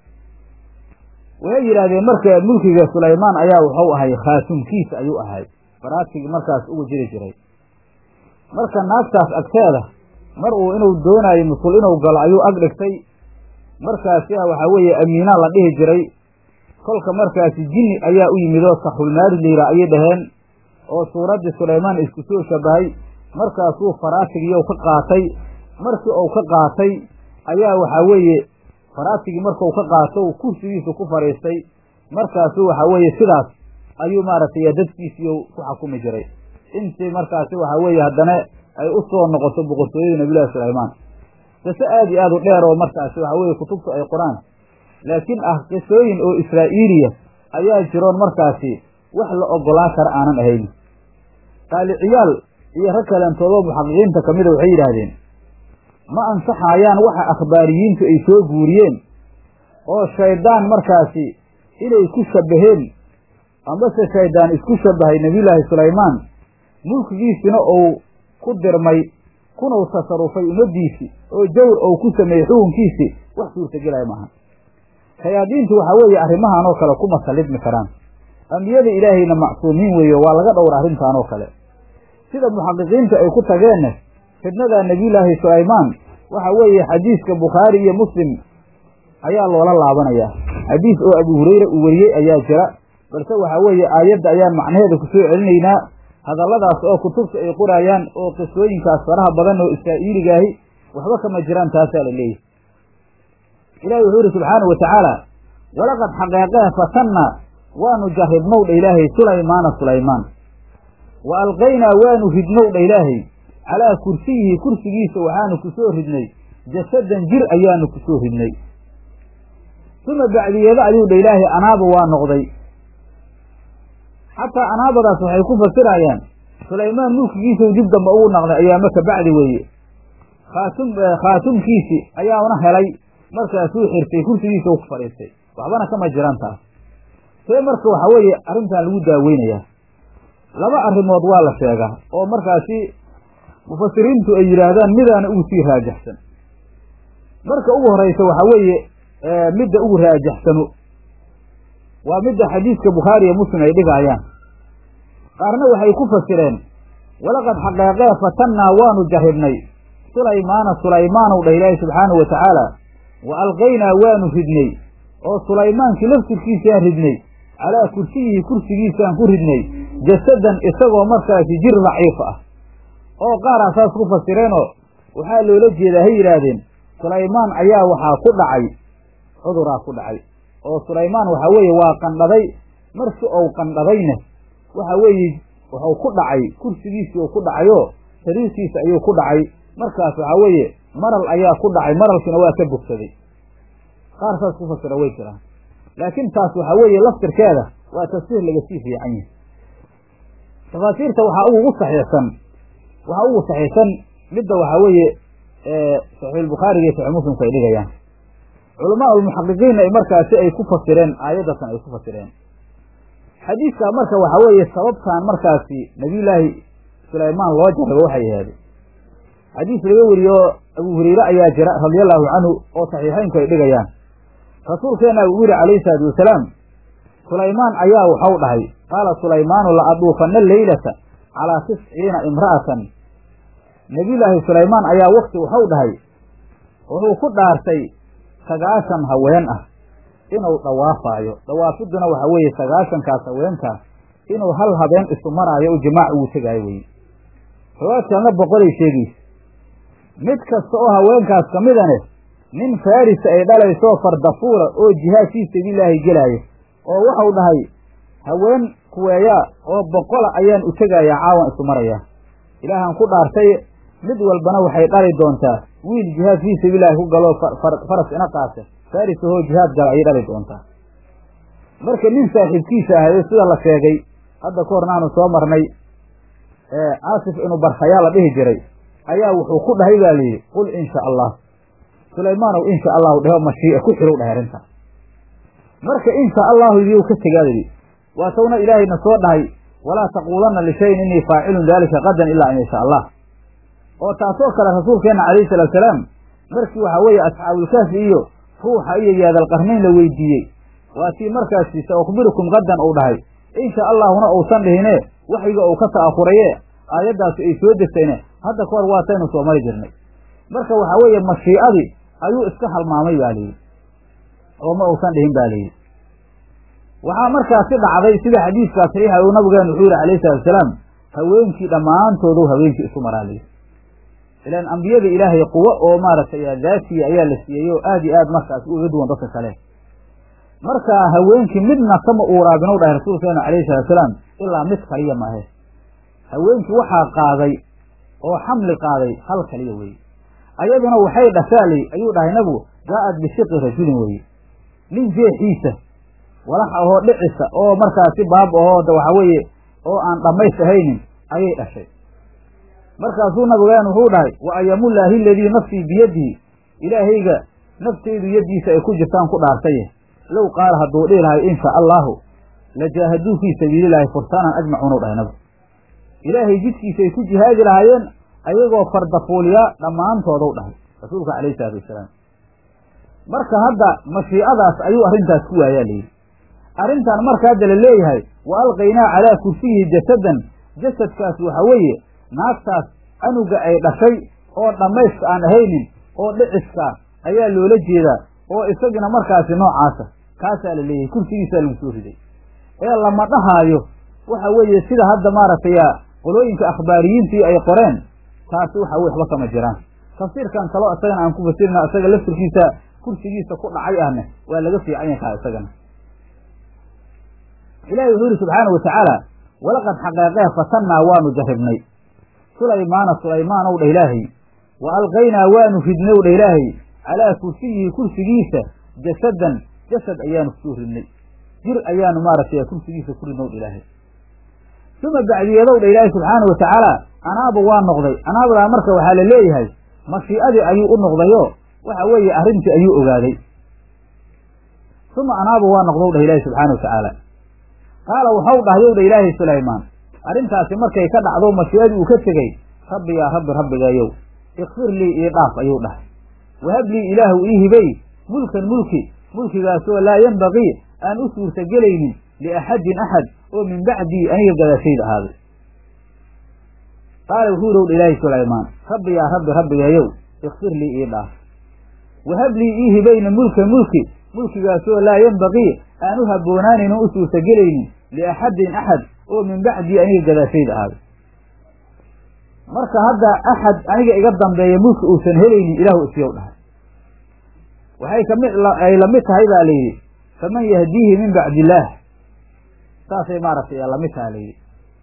waxay yidhaahdeen marka mulkiga sulaymaan ayaa wuxuu ahay khaatumkiisa ayuu ahay baraatigii markaas ugu jiri jiray marka naagtaas agteeda mar uu inuu doonaayo musul inuu galo ayuu ag dhigtay markaasi waxaa weeye amiinaa la dhihi jiray kolka markaasi jinni ayaa u yimid oo saxulmaari layra ayay dhaheen oo suuraddii sulaymaan isku soo shabahay markaasuu faraatigiiyow ka qaatay markii uu ka qaatay ayaa waxaa weeye faraatigii markuu ka qaato u kursigiisa ku fadhiistay markaasu waxaa weeye sidaas ayuu maaragtay dadkiisiiyo ku xakumi jiray intii markaasi waxaa weeye haddana ay u soo noqoto boqortooyada nabiyullahi sulaymaan qise aad iyo aad u dheer oo markaasi waxaa weeye kutubtu ay qoraan laakiin ah qisooyin oo israa'iiliya ayaa jiroon markaasi wax la ogolaan kara aanan ahayn qaaliciyaal iyo rag kaleentoodoo muxaqiqiinta ka mida waxay yidhaahdeen ma ansaxayaan waxa akhbaariyiintu ay soo guuriyeen oo shayddaan markaasi inay ku shabbaheen amase shayddaan isku shabbahay nebiyullaahi sulaymaan mulkigiisina uu ku dirmay kunuu tasarufay ummaddiisii oo jawr ou ku sameeyey xukunkiisii wax suurtagelaya maaha shayaadiintu waxaa weeye arrimahan oo kale kuma sallidmi karaan ambiyada ilaahayna macsuumiin weeye waa laga dhowra arrintan oo kale sida muxaqiqiinta ay ku tageenna fidnada nebiyullaahi sulaymaan waxa weeye xadiiska bukhaari iyo muslim ayaa loola laabanayaa xadiis oo abu hurayra uu wariyey ayaa jira balse waxaa weeye aayadda ayaan macnaheeda ku soo celinaynaa hadalladaas oo kutubta ay qoraayaan oo qisooyinkaas faraha badan oo israa'iiligaahi waxba kama jiraan taasaa la leeyahy ilahi wuxuu yidhi subxaana wa tacaala walaqad xaqeeqee fatanna waanu jarribnow dha ilaahay sulaymaana sulaymaan wa alqaynaa waanu ridnow dha ilaahay calaa kursiyihi kursigiisa waxaanu ku soo ridnay jasadan jir ayaanu ku soo ridnay uma bacdiyeeda ayuu dha ilaahay anaaba waa noqday xataa anaabadaas waxay ku fasirayaan sulaymaan mulkigiisau dib dambe ugu naqday ayaama ka bacdi weeye khaatum khaatumkiisi ayaana helay markaasuu xirtay kursigiisa u ku fadhiistay waxbana kama jiraan taas see marka waxaa weeye arrintan lagu daaweynayaa laba arrimood waa la sheegaa oo markaasi mufasiriintu ay yidhaahdaan midaana ugu sii raajaxsan marka ugu horeysa waxaa weeye midda ugu raajaxsano waa midda xadiiska bukhaari iyo muslim ay dhigaayaan qaarna waxay ku fasireen walaqad xaqeeqee fatannaa waanu jarribnay sulaymaana sulaymaanow dha ilaahi subxaanahu wa tacaala wa alqaynaa waanu ridnay oo sulaymaankii laftirkiisaan ridnay calaa kursiyihi kursigiisaan ku ridnay jasadan isagoo markaasi jir daciif ah oo qaaraa saas ku fasireenoo waxaa loola jeedaa hay yidhaahdeen sulaymaan ayaa waxaa ku dhacay cuduraa ku dhacay oo sulaymaan waxaa weeye waa qandhaday markii ou qandhadayna waxa weeye wuxuu ku dhacay kursigiisii uu ku dhacayoo sariirtiisa ayuu ku dhacay markaas waxaa weeye maral ayaa ku dhacay maralkiina waa ka bogsaday qaar saas ku fasira way jiraan laakiin taas waxaa weeye laftirkeeda waa tafsiir laga sii fiican yahay tafaasiirta waxaa ugu saxiixsan waxaa ugu saxiixsan midda waxaa weeye saxiixulbukhaariga iyo saxiix muslimku ay dhigayaan culamaa ulmuxaqiqiinna markaasi ay ku fasireen aayaddatan ay ku fasireen xadiiskaa marka waxaa weeye sababtaan markaasi nabiyullaahi sulaymaan loo jarrabo waxay ahaade xadiis laga weriye oo abu hureyre ayaa jira radiallahu canhu oo saxiixeynku ay dhigayaan rasuulkeenna uu yidhi calayhi salaatu wasalaam sulaymaan ayaa waxau dhahay qaala sulaymaanu la aduufanna leylata calaa tisciina imra'atan nebiyullaahi sulaymaan ayaa wakti waxau dhahay wuxuu ku dhaartay sagaashan haween ah inuu dhawaafaayo dhawaafidduna waxaa weeye sagaashankaas haweenkaas inuu hal habeen isu maraayo u jimaac ugu tegaayo weye riwaad kalena boqolay sheegaysa mid kasta oo haweenkaas ka midane nin farisa ay dhalaysoo fardafuula oo jihaad fii sabiililaahi gelaayo oo waxau dhahay haween kuweeyaa oo boqola ayaan u tegayaa caawan isu marayaa ilaahaan ku dhaartay mid walbana waxay dhali doontaa wiil jihaad fii sabiililaahi ku galoo faras ina qaase faris ahoo jihaad gala ayay dhali doontaa marka nin saaxiibkiisa ahayo sida la sheegay hadda ka hornaanu soo marnay caasif inu barhayaa la dhihi jiray ayaa wuxuu ku dhahay baa layidhi qul insha allah sulaymaanow insha allahu dheho mashii'a ku xirow dhahay arrintaas marka insha allahu idiu ka tegaa layidhi waa tawna ilaahayna soo dhahay walaa taquulanna lishayin innii faacilun daalika qadan ilaa an yasha allah oo taasoo kale rasuulkeenna calayhi salaatu salaam markii waxaa weeye asxaabulkaafi iyo ruuxa iyo yaadalqarnayn la weydiiyey waa tii markaasi sa ukhbirukum qadan uu dhahay insha allahuna uusan dhihine waxyiga uu ka ta'afuraye aayaddaasi ay soo degtayne hadda ka hor waataynu soo mari jirnay marka waxaa weeye mashii'adii ayuu iska halmaamay baa layidhi oo ma uusan dhihin ba layidhi waxaa markaasi dhacday sida xadiiskaa saxiixa uu nabigeenu wuxuu yihi alayhi salatu wasalaam haweenkii dhammaantoodu haweenkii isu maraa layidhi ilaan ambiyada ilaahay quwo oo maaragtay daatiya ayaa la siiyey oo aad iyo aad markaas uga duwan dadka kale marka haweenkii midna kama uuraabinu dhahay rasuulkeenu calayhi salaatusalaam ilaa mid kaliya maahe haweenkii waxaa qaaday oo xamli qaaday hal kaliya weye ayaduna waxay dhashaalay ayuu dhahay nabigu jaa-ad bishiqi rajulin weye nin jeexiisa walax ahoo dhicisa oo markaasi baab ahoo da waxa weeye oo aan dhammays ahaynin ayay dhashay markaasuu nabigeenu wuxuu dhahay wa ayamullaahi aladii nafsii biyadihi ilaahayga naftaydu yaddiisa ay ku jirtaan ku dhaartaye low qaala hadduu dhihi lahay insha allaahu la jaahaduu fii sabiililaahi fursanan ajmacuunu dhahay nabigu ilaahay jidkiisa ay ku jihaadi lahaayeen ayagoo fardafuuliyaa dhammaantoodu dhahay rasuulka calayhi salaatu wasalaam marka hadda mashiicadaas ayuu arrintaas ku waayaa layidhi arrintan marka hadda la leeyahay wa alqaynaa calaa kursiyihi jasadan jasadkaas waxa weeye naagtaas anuga ay dhashay oo dhammayska aan ahaynin oo dhiciska ayaa loola jeedaa oo isagina markaasi noocaasa kaasaa la leeyahay kursigiisaa lagu soo riday ee lama dhahaayo waxa weeye sida hadda maaragtay qolooyinka akhbaariyiintii ay qoreen taasi waxa weye waxba kama jiraan tafsiirkan kaloo isagana aan ku fasirina isaga laftirkiisa kursigiisa ku dhacay ahne waa laga fiican yahaa isagana ilaahay wuxuu yihi subxaanau watacaala walaqad xaqeeqee fatannaa waanu jarribnay sulaymaana sulaymaan ow dha ilaahay wa alqaynaa waanu ridnay ow dha ilaahay calaa kursiyihi kursigiisa jasadan jasad ayaanu kusoo ridnay jir ayaanu maaragtay kursigiisa ku ridnow dha ilaahay uma bacdiyadow dha ilaahay subxaana wa tacaala anaaba waa noqday anaabadaa marka waxaa la leeyahay mashii'adii ayuu u noqdayo waxa weeye arrintii ayuu ogaaday uma anaaba waa noqdow dhah ilaahay subxaana wa tacaala qaala waxau dhahyow dha ilaahay sulaymaan arrintaasi markay ka dhacdo mashii'adii uu ka tegey rabbi yaa rabbi rabbigayow ikfir lii ii dhaaf ayuu dhahay wahab lii ilaahu ii hibay mulkan mulki mulkigaasoo laa yenbagii aan u suurta gelaynin liaxadin axad oo min bacdii aniga gadaashayda ahaaday qaala wuxuu yidhi ilaahay sulaymaan rabbi yaa rabbi rabbigayow ikfir lii ii dhaaf wahab lii ii hibayna mulkan mulki mulkigaasoo laa yenbagii aan u habboonaanin oo u suurta gelaynin liaxadin axad oo min bacdii aniga gadaashayda ahaaday marka hadda axad aniga iga dambeeya mulki uusan helaynin ilaahu isiyow dhahay waxay kamid ay lamid tahay baa la yidhi faman yahdiihi min bacdi illaah saasay maaragtay lamid taha layidhi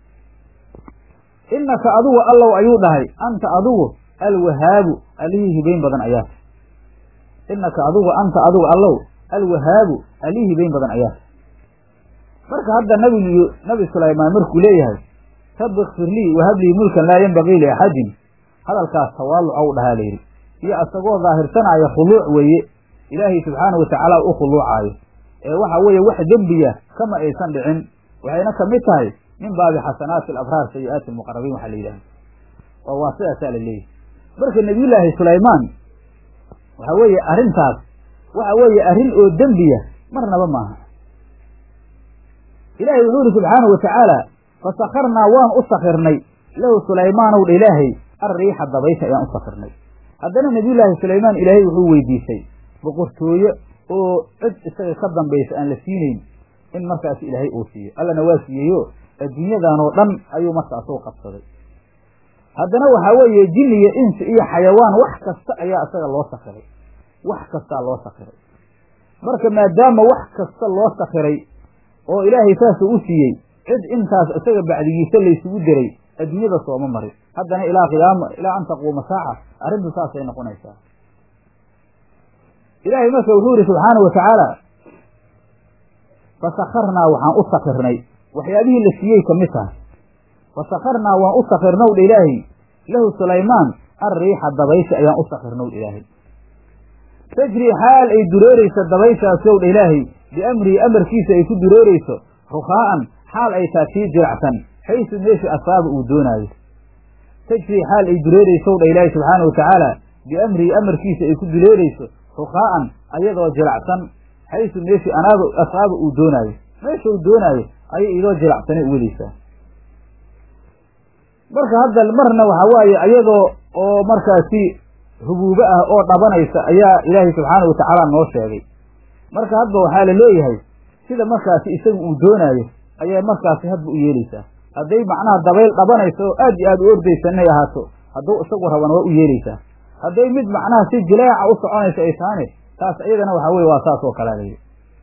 innaka adugu allow ayuu dhahay anta adugu alwahaabu allihii hibayn badan ayaata innaka adugu anta adugu allow alwahaabu allihii hibayn badan ayaata marka hadda nabi nabi sulaymaan markuu leeyahay rabbi ikfir lii wahab lii mulkan laa yenbagii liaxadin hadalkaas tawaaluc ou dhahaa layidhi iyo asagoo daahirsanaya khuluuc weeye ilaahay subxaanau watacaala u khuluucaayo ee waxa weeye wax dembiya kama aysan dhicin waxayna kamid tahay min baabi xasanaati alabraar sayi-aati almuqarabiin waxaa la yidhahda oo waa sidaasaa la leeyahy marka nebiyullaahi sulaymaan waxa weeye arrintaas waxa weeye arrin oo dembiya marnaba maaha ilaahay wuxuu yihi subxaanau watacaala fasakarnaa waan u sakirnay lahu sulaymaanow dha ilaahay alriixa dabaysha ayaan u sakirnay haddana nebiyullaahi sulaymaan ilaahay wuxuu weydiisay boqortooye oo cid isaga ka dambaysa aan la siinayn in markaas ilaahay uu siiyo allana waa siiyeyo adduunyadan oo dhan ayuu markaas u qabsaday haddana waxaa weeye jin iyo insi iyo xayawaan wax kasta ayaa isaga loo sakiray wax kastaa loo sakiray marka maadaama wax kasta loo sakiray oo ilaahay saasuu u siiyey cid intaas isaga bacdigiisa laysugu diray adduunyada sooma marin haddana ilaa qiyaama ilaa an taquuma saaca arrintu saasay noqonaysaa ilaahay marka wuxuu yihi subxaana wa tacaala fasakharnaa waxaan u sakirnay waxyaabihii la siiyey ka mid tahay fasakharnaa waan u sakirnow dha ilaahay lahu sulaymaan alriixa dabaysha ayaan u sakirnow dha ilaahay tajri xaal ay dureerayso dabayshaasi ow dha ilaahay biamrihi amarkiisa ay ku dureerayso rukhaa'an xaal ay taa tii jiracsan xaysu meesha asaaba uu doonaayo tajri xaal ay dureeraysow dha ilaahay subxaana wa tacaala biamrihi amarkiisa ay ku dureerayso rukhaa'an ayadoo jilacsan xaysu meeshii anaaba asaaba uu doonaayo meesha uu doonaayo ayay idoo jilacsanay u wadaysaa marka hadda marna waxaa waaye ayadoo oo markaasi hubuubo ah oo dhabanaysa ayaa ilaahay subxaana wa tacaala noo sheegay marka hadba waxaa la leeyahay sida markaasi isagu uu doonaayo ayay markaasi hadba u yeelaysaa hadday macnaha dabayl dhabanaysa oo aad iyo aad u ordaysa inay ahaato hadduu isagu rabana waa u yeelaysaa hadday mid macnaha si jileeca u soconaysa ay tahane taas iyadana waxaa weye waa saas oo kalea layihi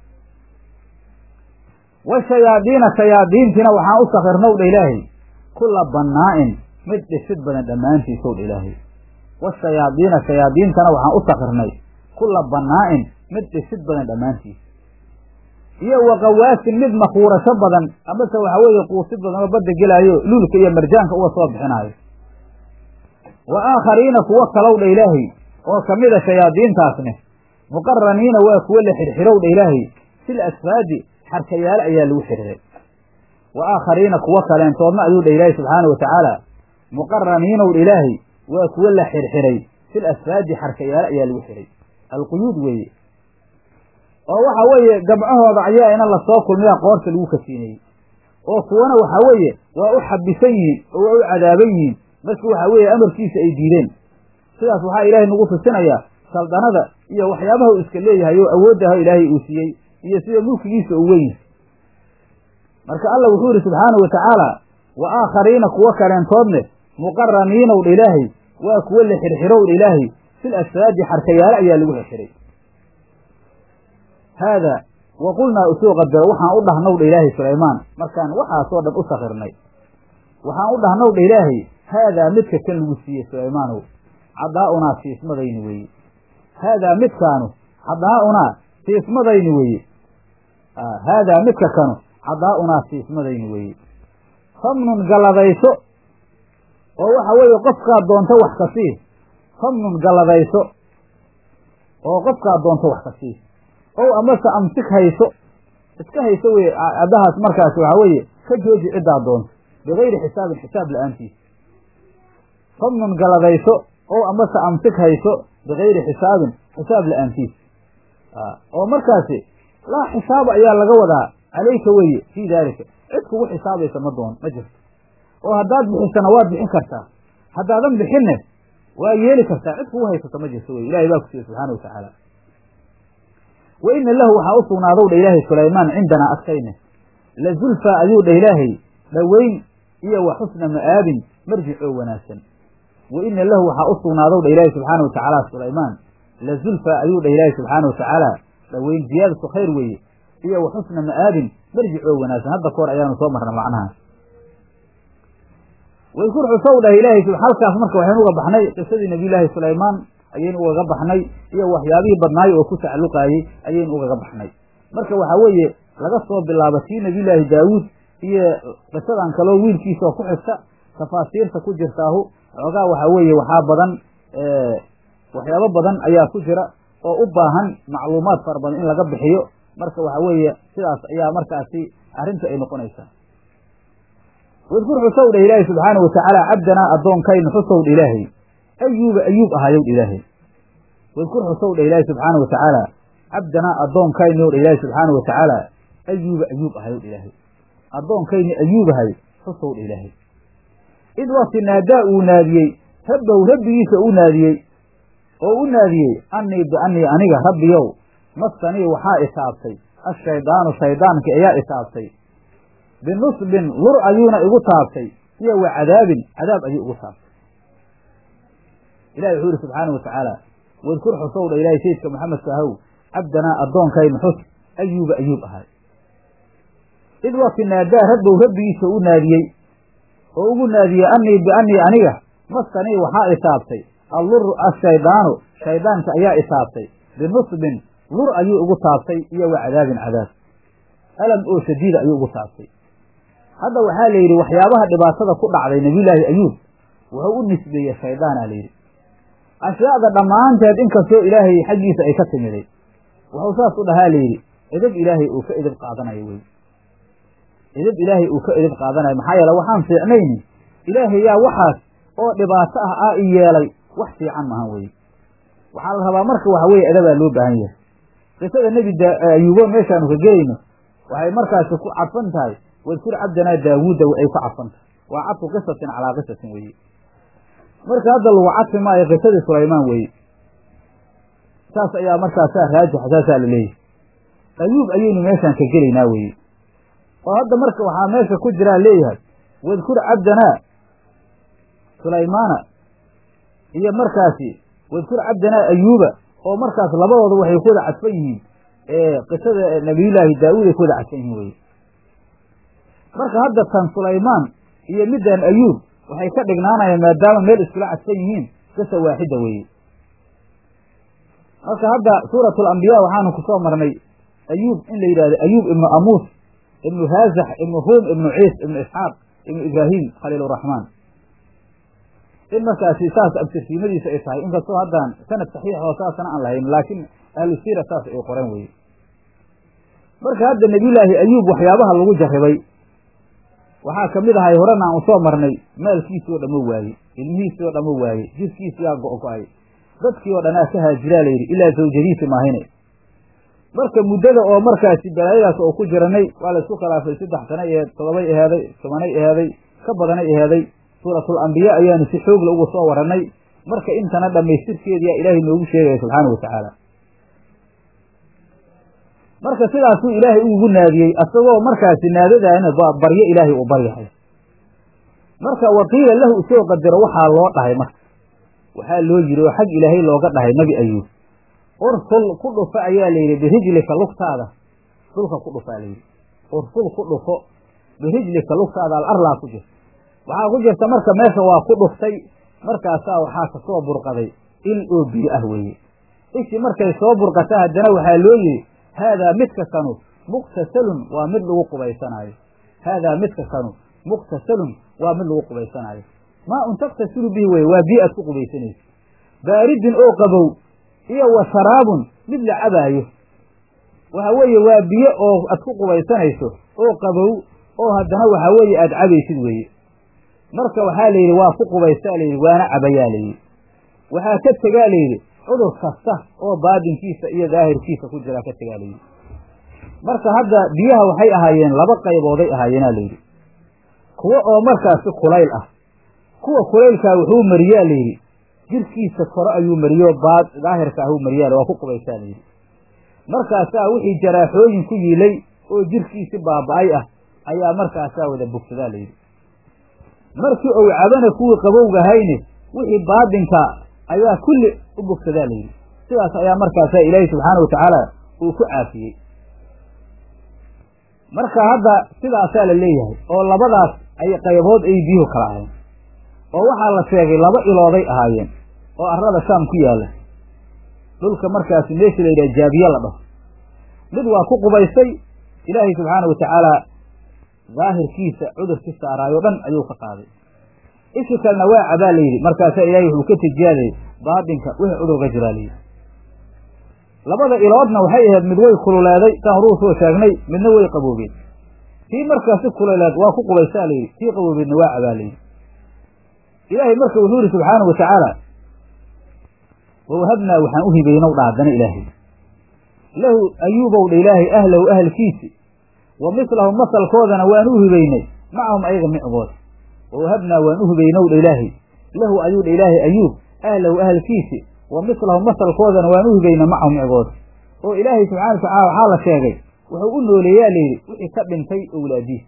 washayaadiina shayaadiintiina waxaan u sakirnow dha ilaahay kulla bannaa'in mid dhisid badan dhammaantiisow dha ilaahay washayaadiina shayaadiintana waxaan u sakirnay kulla bannaa'in mid dhisid badan dhammaantiis iyo waqawaasin mid makuurasho badan amase waxa weeye quusid badan oo badda gelaayo luulka iyo marjaanka uga soo bixinaayo wa aakhariina kuwo kalow dha ilaahay oo kamida shayaadiintaasne muqaraniina waa kuwo la xirxirow dha ilaahay fil asfaadi xarkayaale ayaa lagu xirxiray wa aakhariina kuwo kaleentoodna ayuu dha ilaahay subxaana wa tacaala muqaraniinow dha ilaahay waa kuwo la xirxiray fil asfaadi xarkayaale ayaa lagu xiray alquyuud weeye oo waxa weeye gabcahooda ayaa ina lasoo kulmiyaa qoorta lagu kasiinayey oo kuwana waxa weeye waa u xabisan yihiin oo waa u cadaaban yihiin marka waxa weeye amarkiisa ay diideen sidaas waxaa ilaahay nagu tusinayaa saldanada iyo waxyaabaha uu iska leeyahay oo awooddaha ilaahay uu siiyey iyo sida mulkigiisa uu weyn yahay marka alla wuxuu yidhi subxaana wa tacaala wa aakhariina kuwo kaleentoodne muqaraniinow dha ilaahay waa kuwo la xirxirow dha ilaahay fil asfaadi xarkayaale ayaa lagu xirxiray haadaa wa qulnaa usoo qadaro waxaan u dhahnow dha ilaahay sulaymaan markaan waxaasoo dhan u sakirnay waxaan u dhahnow dha ilaahay haadaa midka kan lagu siiyey sulaymaanow cadaa'unaa siismadayni weeye haadaa midkaanu cadaa'unaa siismadayni weeye haadaa midka kanu cadaa'unaa siismadayni weeye famnun galladayso oo waxa weeye qofkaad doonto wax ka sii famnun galladayso oo qofkaad doonto wax ka sii ow amase amsik hayso iska hayso weye caddahaas markaasi waxaa weeye ka jooji ciddaad doonto bigayri xisaabin xisaab la-aantiisa famnun galladayso ow amase amsik hayso bigayri xisaabin xisaab la-aantiisa oo markaasi laa xisaaba ayaa laga wadaa calayka weye fii daalika cid kugu xisaabaysa ma doon ma jirto oo haddaad bixisana waad bixin kartaa haddaadan bixinne waa yeeli kartaa cid kugu haysato ma jirto weye ilahay baa ku siiye subxaana wa tacaala wa ina lahu waxaa u sugnaadow dha ilaahay sulaymaan cindanaa agtayne la zulfaa ayuu dha ilaahay dhoweyn iyo wa xusna ma'aabin marjic oo wanaagsan wa ina lahu waxaa u sugnaadow dha ilaahay subxaana wa tacaala sulaymaan la zulfaa ayuu dha ilaahay subxaana wa tacaala dhoweyn ziyaadatu khayr weeye iyo wa xusna ma'aabin marjic oo wanaagsan hadda kahor ayaanu soo marna macnahaas waykur xusow dhah ilaahay halkaas marka waxaynu uga baxnay qisadii nabiyullaahi sulaymaan ayaynu ugaga baxnay iyo waxyaabihii badnaayo oo ku tacalluqaayey ayaynu ugaga baxnay marka waxaa weeye laga soo bilaabo tii nabiyullaahi daawuud iyo qisadan kaloo wiilkiisa oo ku xigta tafaasiirta ku jirtaahu xoogaa waxaa weeye waxaa badan waxyaabo badan ayaa ku jira oo u baahan macluumaad fara badan in laga bixiyo marka waxa weeye sidaas ayaa markaasi arrinta ay noqonaysaa wadkur xusow dhah ilaahay subxaana wa tacaala cabdanaa addoonkaynu xusow dha ilaahay ayuuba ayuub ahaayow dha ilaahay wadkur xusow dhah ilaahay subxaana wa tacaala cabdanaa addoonkaynu dha ilaahay subxaana wa tacaala ayuuba ayuub ahayow dha ilaahay addoonkayni ayuubahay xusow dha ilaahay id wakti naadaa uu naadiyey rabbahu rabbigiisa u naadiyey oo u naadiyey annii biannii aniga rabbiyow nafsanii waxaa isaabtay ashaydaanu shaydaankii ayaa isaabtay binusbin lur ayuuna igu taabtay iyo wa cadaabin cadaab ayuu igu taabtay ilahi wuxuu yihi subxaana wa tacaala wadkur xusow dha ilahay sayidka maxamedka ahow cabdanaa addoonkaynu xus ayuuba ayuub ahay id wakti naadaa rabbow rabbigiisa u naadiyey oo ugu naadiyey annii biannii aniga masanii waxaa isaabtay allur ashaydaanu shaydaanka ayaa isaabtay binusbin lur ayuu igu taabtay iyo wa cadaabin cadaab alam oo shadiida ayuu ugu taabtay hadda waxaa la yidhi waxyaabaha dhibaatada ku dhacday nabiyullaahi ayuub wuxuu u nisbeeyey shaydaana la yidhi ashyaada dhammaanteed inkastoo ilaahay xaggiisa ay ka timiday wuxuu saas u dhahaa la yidhi edab ilaahay uu ka edab qaadanayo wey edab ilaahay uu ka edab qaadanayo maxaa yeele waxaan fiicnayni ilaahay yaa waxaas oo dhibaato ah aa i yeelay wax fiican mahan weye waxaa la rabaa marka waxa weye edabaa loo baahan yahay qisada nebi ayuubo meeshaanu ka gelayno waxay markaasi ku cadfan tahay wadkur cabdanaa daawuuda ay ku cadfan tahay waa cadfu qisatin calaa qisatin weeye marka hadda lagu cadfi maayo qisadii sulaymaan weeye saas ayaa markaasaa raajixa saasaa la leeyahay ayuub ayaynu meeshaan ka gelaynaa weeye oo hadda marka waxaa meesha ku jiraa leeyahay wadkur cabdanaa sulaymaana iyo markaasi wadkur cabdanaa ayuuba oo markaas labadooda waxay ku wada cadfan yihiin qisada nabiyullaahi daawuud ay ku wada cadfan yihiin weye marka hadda tan sulaymaan iyo middan ayuub waxay ka dhignaanayaan maadaama meel iskula cadfan yihiin qisa waaxida weeye marka hadda suuratu alambiyaa waxaanu kusoo marnay ayuub in la yidhahdo ayuub ibnu amuus ibnu haazax ibnu ruum ibnu ciis ibnu isxaaq ibnu ibraahim khaliiluraxmaan in markaasi saas abtirsiimadiisa ay tahay inkastoo haddaan sanad saxiix oo saasana aan lahayn laakiin ahlu siira saas ay qoreen weye marka hadda nebiyullaahi ayuub waxyaabaha lagu jarribay waxaa ka mid ahay horena aan usoo marnay maalkiisii oo dhammo waaye ilmihiisii oo dhammo waaye jirkiisii aa go-go-ay dadkii oo dhanaa ka haajiraa layidhi ilaa zawjadiisi maahine marka muddada oo markaasi balaayadaas oo ku jiranay waa la isku khilaafay saddex sana aheed todobay aheeday tobanay aheeday ka badanay aheeday suuratul ambiyaa ayaanu si xoogla uga soo warannay marka intana dhammaystirkeediyaa ilaahay noogu sheegaya subxaana wa tacaala marka sidaasuu ilaahay ugu naadiyey asagoo markaasi naadadaana baryo ilaahay uu baryahay marka waqiila lahu isoo qadaro waxaa loo dhahay marka waxaa loo yiri oo xag ilaahay looga dhahay nebi ayuub ursul ku dhufo ayaa layidhi birijlika lugtaada dhulka ku dhufaa layidhi ursul ku dhufo birijlika lugtaada alarlaa ku jirta waxaa ku jirta marka meesha waa ku dhuftay markaasaa waxaa kasoo burqaday il oo biyo ah weeye ishii markay soo burqata haddana waxaa loo yidhi haadaa midka kanu muqtasalun waa mid lagu qubaysanaayo haadaa midka kanu muqtasalun waa mid lagu qubaysanaayo maa un taktasilu bihi weye waa biyo aad ku qubaysanayso baaridin oo qabow iyo wa sharaabun mid la cabaayo waxa weeye waa biyo oo aad ku qubaysanayso oo qabow oo haddana waxaa weeye aad cabaysid weeye marka waxaa la yidhi waa ku qubaysaa layidhi waana cabayaa layidhi waxaa ka tegaa layidhi cudur kasta oo baadinkiisa iyo daahirkiisa ku jiraa ka tegaa layidhi marka hadda biyaha waxay ahaayeen laba qaybooday ahaayeena layidhi kuwo oo markaasi kulayl ah kuwa kulaylkaa wuxuu mariyaa layidhi jirkiisa kore ayuu mariyo baad daahirka ahuu mariyaa waa ku qubaysaa layidhi markaasaa wixii jaraaxooyin ku yiilay oo jirkiisi baaba-ay ah ayaa markaasaa wada bogsadaa layidhi markii ou cabana kuwii qabowgahayne wixii baadinka ayaa kulli u bogsadaa layidhi sidaas ayaa markaasaa ilaahay subxaana wa tacaala uu ku caafiyey marka hadda sidaasaa la leeyahay oo labadaas ay qaybood ay biyuhu kala ahayn oo waxaa la sheegay laba ilooday ahaayeen oo arlada shaam ku yaalla dhulka markaasi meesha la yidhaha jaabiye la dhaho mid waa ku qubaystay ilaahay subxaana wa tacaala daahirkiisa cudurkii saaraayo dhan ayuu ka qaaday ishi kalena waa cabaa layidhi markaasaa ilaahay wuxuu ka tijaaday baadinka wixii cudurka jiraa layidhi labada iloodna waxay ahayd mid way kululeeday saan horuu soo sheegnay midna way qaboobeen tii markaasi kululeed waa ku qubaysaa layidhi tii qaboobeedna waa cabaa layidhi ilaahay marka wuxuu yihi subxaanau wa tacaala wawahabnaa waxaan u hibaynow dha haddana ilaahay lahu ayuubow dha ilaahay ahlahu ahalkiisi wa mislahum masalkoodana waan u hibaynay macahum ayaga micgood wawahabnaa waan u hibaynow dha ilaahay lahu ayuu dha ilaahay ayuub ahlahu ahalkiisi wa mislahum masalkoodana waan u hibaynay macahum micgood oo ilaahay subxana wa tacala waxaa la sheegay wuxuu u nooleeyaa layidhi wixii ka dhintay owlaadiisa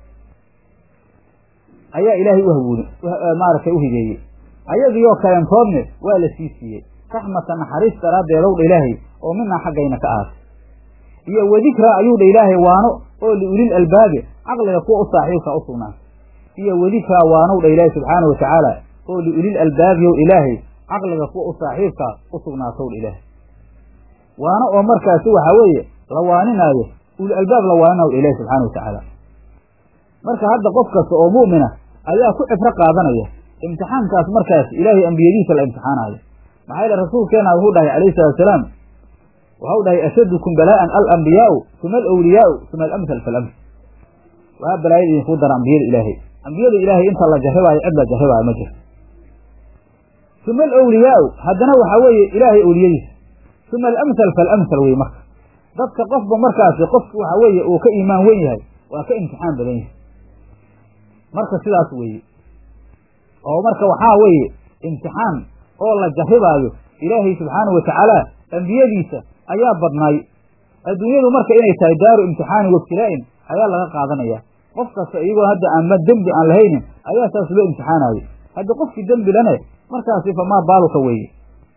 ayaa ilaahay u hawooni maaragtay u hibeeyey ayadiioo kaleentoodne waa la sii siiyey raxmata naxariis daraaddeedow dha ilaahay oo minaa xaggayna ka ahaatay iyo wadikraa ayuu dha ilaahay waano oo liulil albaabi caqliga kuwa u saaxiibka u sugnaatay iyo wadikraa waanow dha ilaahay subxaana wa tacaala oo liulil albaabiyow ilaahay caqliga kuwa u saaxiibka u sugnaatow dha ilaahay waano oo markaasi waxaa weeye la waaninaayo uli albaab la waaninaw ilahi subxaana wa tacaala marka hadda qof kasta oo mu'mina ayaa ku cibro qaadanaya imtixaankaas markaas ilaahay ambiyadiisa la imtixaanayo maxaa yeele rasuulkeena wuxuu dhahay calayhi salatusalaam waxau dhahay ashadukum balaa'an alambiyaau uma alawliyaau uma alamhal faalamhal waa balaayada idinkuu dara ambiyada ilaahay ambiyada ilaahay inta la jarribaayo cid la jarribaayo ma jirto uma alawliyaau haddana waxaa weeye ilaahay awliyadiisa uma alamhal faalamhal wey marka dadka qofba markaasi qofku waxaa weeye uu ka iimaan wen yahay waa ka imtixaan badan yahay marka sidaas weeye oo marka waxaa weeye imtixaan oo la jarribaayo ilaahay subxaanahu wa tacaala ambiyadiisa ayaa badnaay adduunyadu marka inay tahay daaru imtixaanin wabtilaa'in ayaa laga qaadanaya qof kasta iyagoo hadda aanma dembi aan lahaynin ayaa saas loo imtixaanayo haddi qofkii dembi lane markaasi famaa baaluka weeye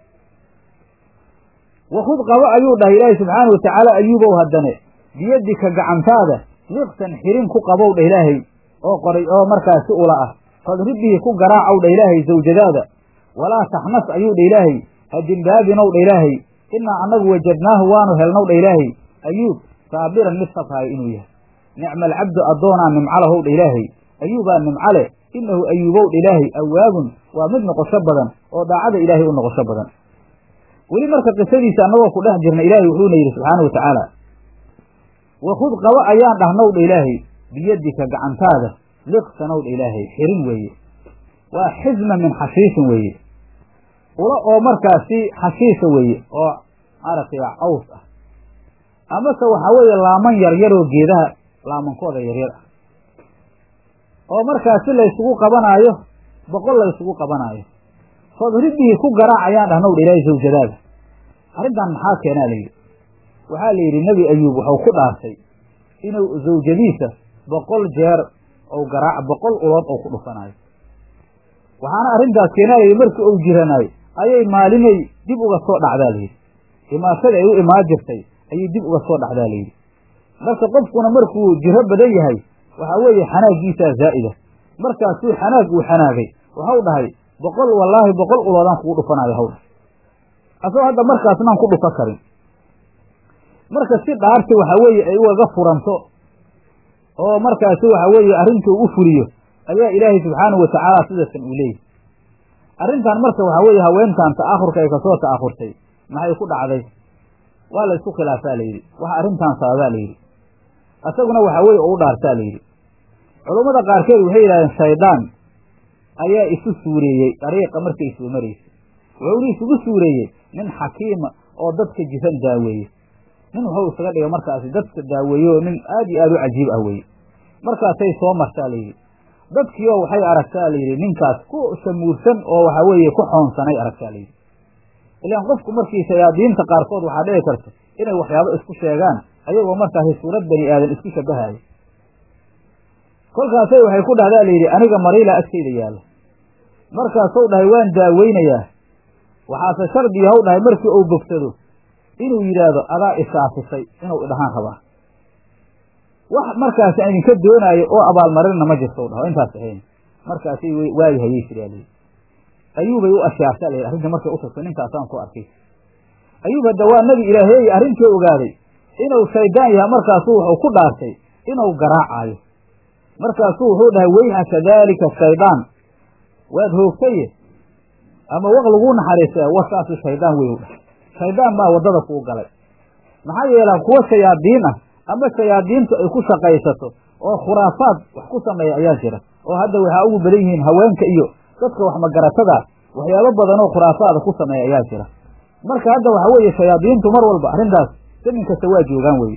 wakhud qabo ayuu dhahay ilaahay subxaana wa tacaala ayuubow haddane biyadika gacantaada liqtan xirin ku qabow dha ilaahay oo qoray oo markaasi ula ah fadrib bihi ku garaacow dha ilaahay zawjadaada walaa taxnas ayuu dha ilaahay ha dimbaabinow dha ilaahay inaa annagu wajadnaahu waanu helnow dha ilaahay ayuub saabiran mid sabraayo inuu yahay nicma alcabdu addoonaa nimcalahow dha ilaahay ayuubaa nimcale inahu ayuubow dha ilaahay awaabun waa mid noqosho badan oo daacada ilaahay u noqosho badan weli marka qisadiisa annagoo ku dhex jirna ilaahay wuxuuna yidhi subxaana wa tacaala wakhud qabo ayaan dhahnow dha ilaahay biyadika gacantaada liqsanow dha ilaahay xirin weeye waa xisma min xashiishin weeye ula oo markaasi xashiisha weeye oo maaragtay caws ah amase waxaa weeye laaman yaryaroo geedaha laamankooda yaryar ah oo markaasi laysugu qabanaayo boqol laysugu qabanaayo fadribihi ku garaac ayaan dhahnow dha ilaahay zawjadaada arrintan maxaa keenaa la yidhi waxaa la yidhi nebi ayuub wuxuu ku dhaartay inuu zawjadiisa boqol jeer ou garaac boqol ulood ou ku dhufanaayo waxaana arrintaas keenaa layidhi markii uu jiranaayo ayay maalinay dib uga soo dhacdaa layidhi imaashada ay u imaan jirtay ayay dib uga soo dhacdaa layidhi marka qofkuna markuu jiro badan yahay waxaa weeye xanaaggiisaa zaa'ida markaasuu xanaag uu xanaagay waxau dhahay boqol wallaahi boqol uloodaan kugu dhufanaayo haw dhahay asagoo hadda markaasnaan ku dhufa karin marka si dhaarti waxaa weeye ay ugaga furanto oo markaasi waxaa weeye arrintuu u fuliyo ayaa ilaahay subxaanahu watacaala sidaasan uu leeyahy arrintan marka waxaa weeye haweentan ta'akhurka ay kasoo ta'akhurtay maxay ku dhacday waa la isku khilaafaa la yidhi waxa arrintan sababaa la yidhi isaguna waxaa weeye u dhaartaa la yidhi culummada qaarkeed waxay yidhahdeen shaydaan ayaa isu suureeyey dariiqa markay soo maraysay wuxuuna isugu suureeyey nin xakiima oo dadka jiran daaweeye nin wuxuu isaga dhigay markaasi dadka daaweeye oo nin aad iyo aad u cajiib ah weeye markaasay soo martaa layidhi dadkiioo waxay aragtaa layidhi ninkaas ku shamuursan oo waxaa weeye ku xoonsanay aragtaa layidhi ilaan qofku markii shayaadiinta qaarkood waxaa dhici karta inay waxyaabo isku sheegaan ayagoo markaasi suurad bani aadan isku shabahayo kolkaasay waxay ku dhahdaa layidhi aniga mariila agtayda yaalla markaasuu dhahay waan daaweynayaa waxaase shardi haw dhahay markii uu bogsado inuu yidhaahdo adaa isaafisay inuu idhahaan rabaa wax markaasi aan idinka doonaayo oo abaalmarinna ma jirto dhaho intaas ahayn markaasay waagi hayay jiraa layidhi ayuubay u ashaartaa layidhi arrinta markay u tagto ninkaasaan ku arkay ayuub hadda waa nabi ilaaheey arrintii ogaaday inuu shaydaan yahay markaasuu wuxuu ku dhaartay inuu garaacaayo markaasuu wuxuu dhahay weyhaka daalika shaydaan waad hoogtaye ama waq laguu naxariista warkaasu shaydaan wey u dhahay shaydaan baa waddada kuu galay maxaa yeela kuwa shayaadiin ah ama shayaadiintu ay ku shaqaysato oo khuraafaad wax ku sameeya ayaa jira oo hadda waxaa ugu badan yihiin haweenka iyo dadka wax magaratada waxyaabo badan oo khuraafaada ku sameeya ayaa jira marka hadda waxaa weeye shayaadiintu mar walba arrintaas samin kasta waa joogaan weye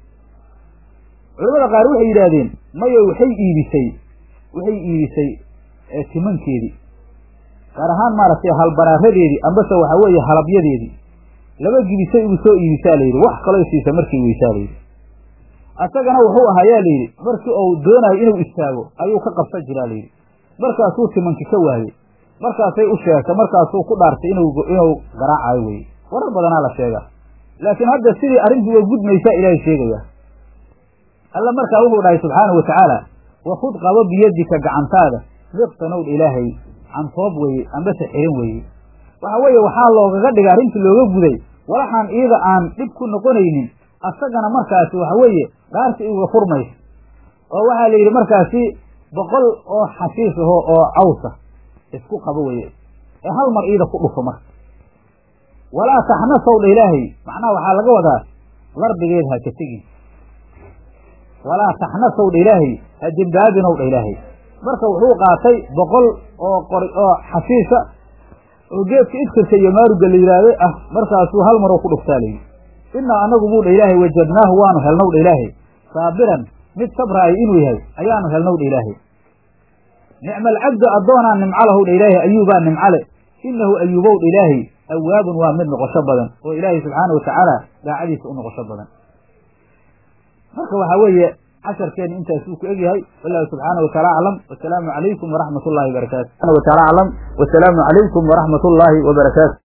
culamada qaar waxay yidhaahdeen mayo waxay iibisay waxay iibisay timankeedii gaar ahaan maaragtay halbaraaradeedii ambase waxaa weeye halabyadeedii laba gibisay ugu soo iibisaa layidhi wax kaloo siisa markii weysaa layidhi asagana wuxuu ahayaa layidhi markii uu doonayo inuu istaago ayuu ka qabsan jiraa layidhi markaasuu timanki ka waayey markaasay u sheegtay markaasuu ku dhaartay inuu inuu garaacayo weye warar badanaa la sheegaa laakiin hadda sidii arrintii way gudmaysaa ilaahay sheegaya alla markaa wuxuu dhahay subxaana wa tacaala wakud qabo biyadika gacantaada liqsanowd ilaahay cantoob weeye ambase xirin weeye waxa weeye waxaa loogaga dhigay arrintii looga guday walaxaan iyada aan dhib ku noqonaynin asagana markaasi waxa weeye dhaarta iga furmaysa oo waxaa la yidhi markaasi boqol oo xashiish aho oo cawsa isku qabo weye ee hal mar iida ku dhufo marka walaa taxnasow dha ilaahay macnaha waxaa laga wadaa lardigeed ha ka tegin walaa taxnasow dha ilaahay ha dembaabinow dha ilaahay marka wuxuu qaatay boqol oo qori oo xashiisha oo geedka iftirka iyo maaruga la yidhaahday ah markaasuu hal maroo ku dhuftaa layidhi inaa anagu buu dha ilaahay wajadnaahu waanu helnow dha ilaahay saabiran mid sabraayo inuu yahay ayaanu helnow dha ilaahay nicma alcabdu addoonaa nimcalahu dha ilaahay ayuubaa nimcale inahu ayuubow dha ilaahay awaabun waa mid noqosho badan oo ilaahay subxaana watacaala daacadiisa u noqosho badan marka waxaa weeye casharkeena intaasuu ku egyahay wallahu subxaana wataala aclam wasalaamu calaykum waraxmat ullahi wabarakaatu wataala aclam wasalaamu calaykum waraxmat ullaahi wabarakaatu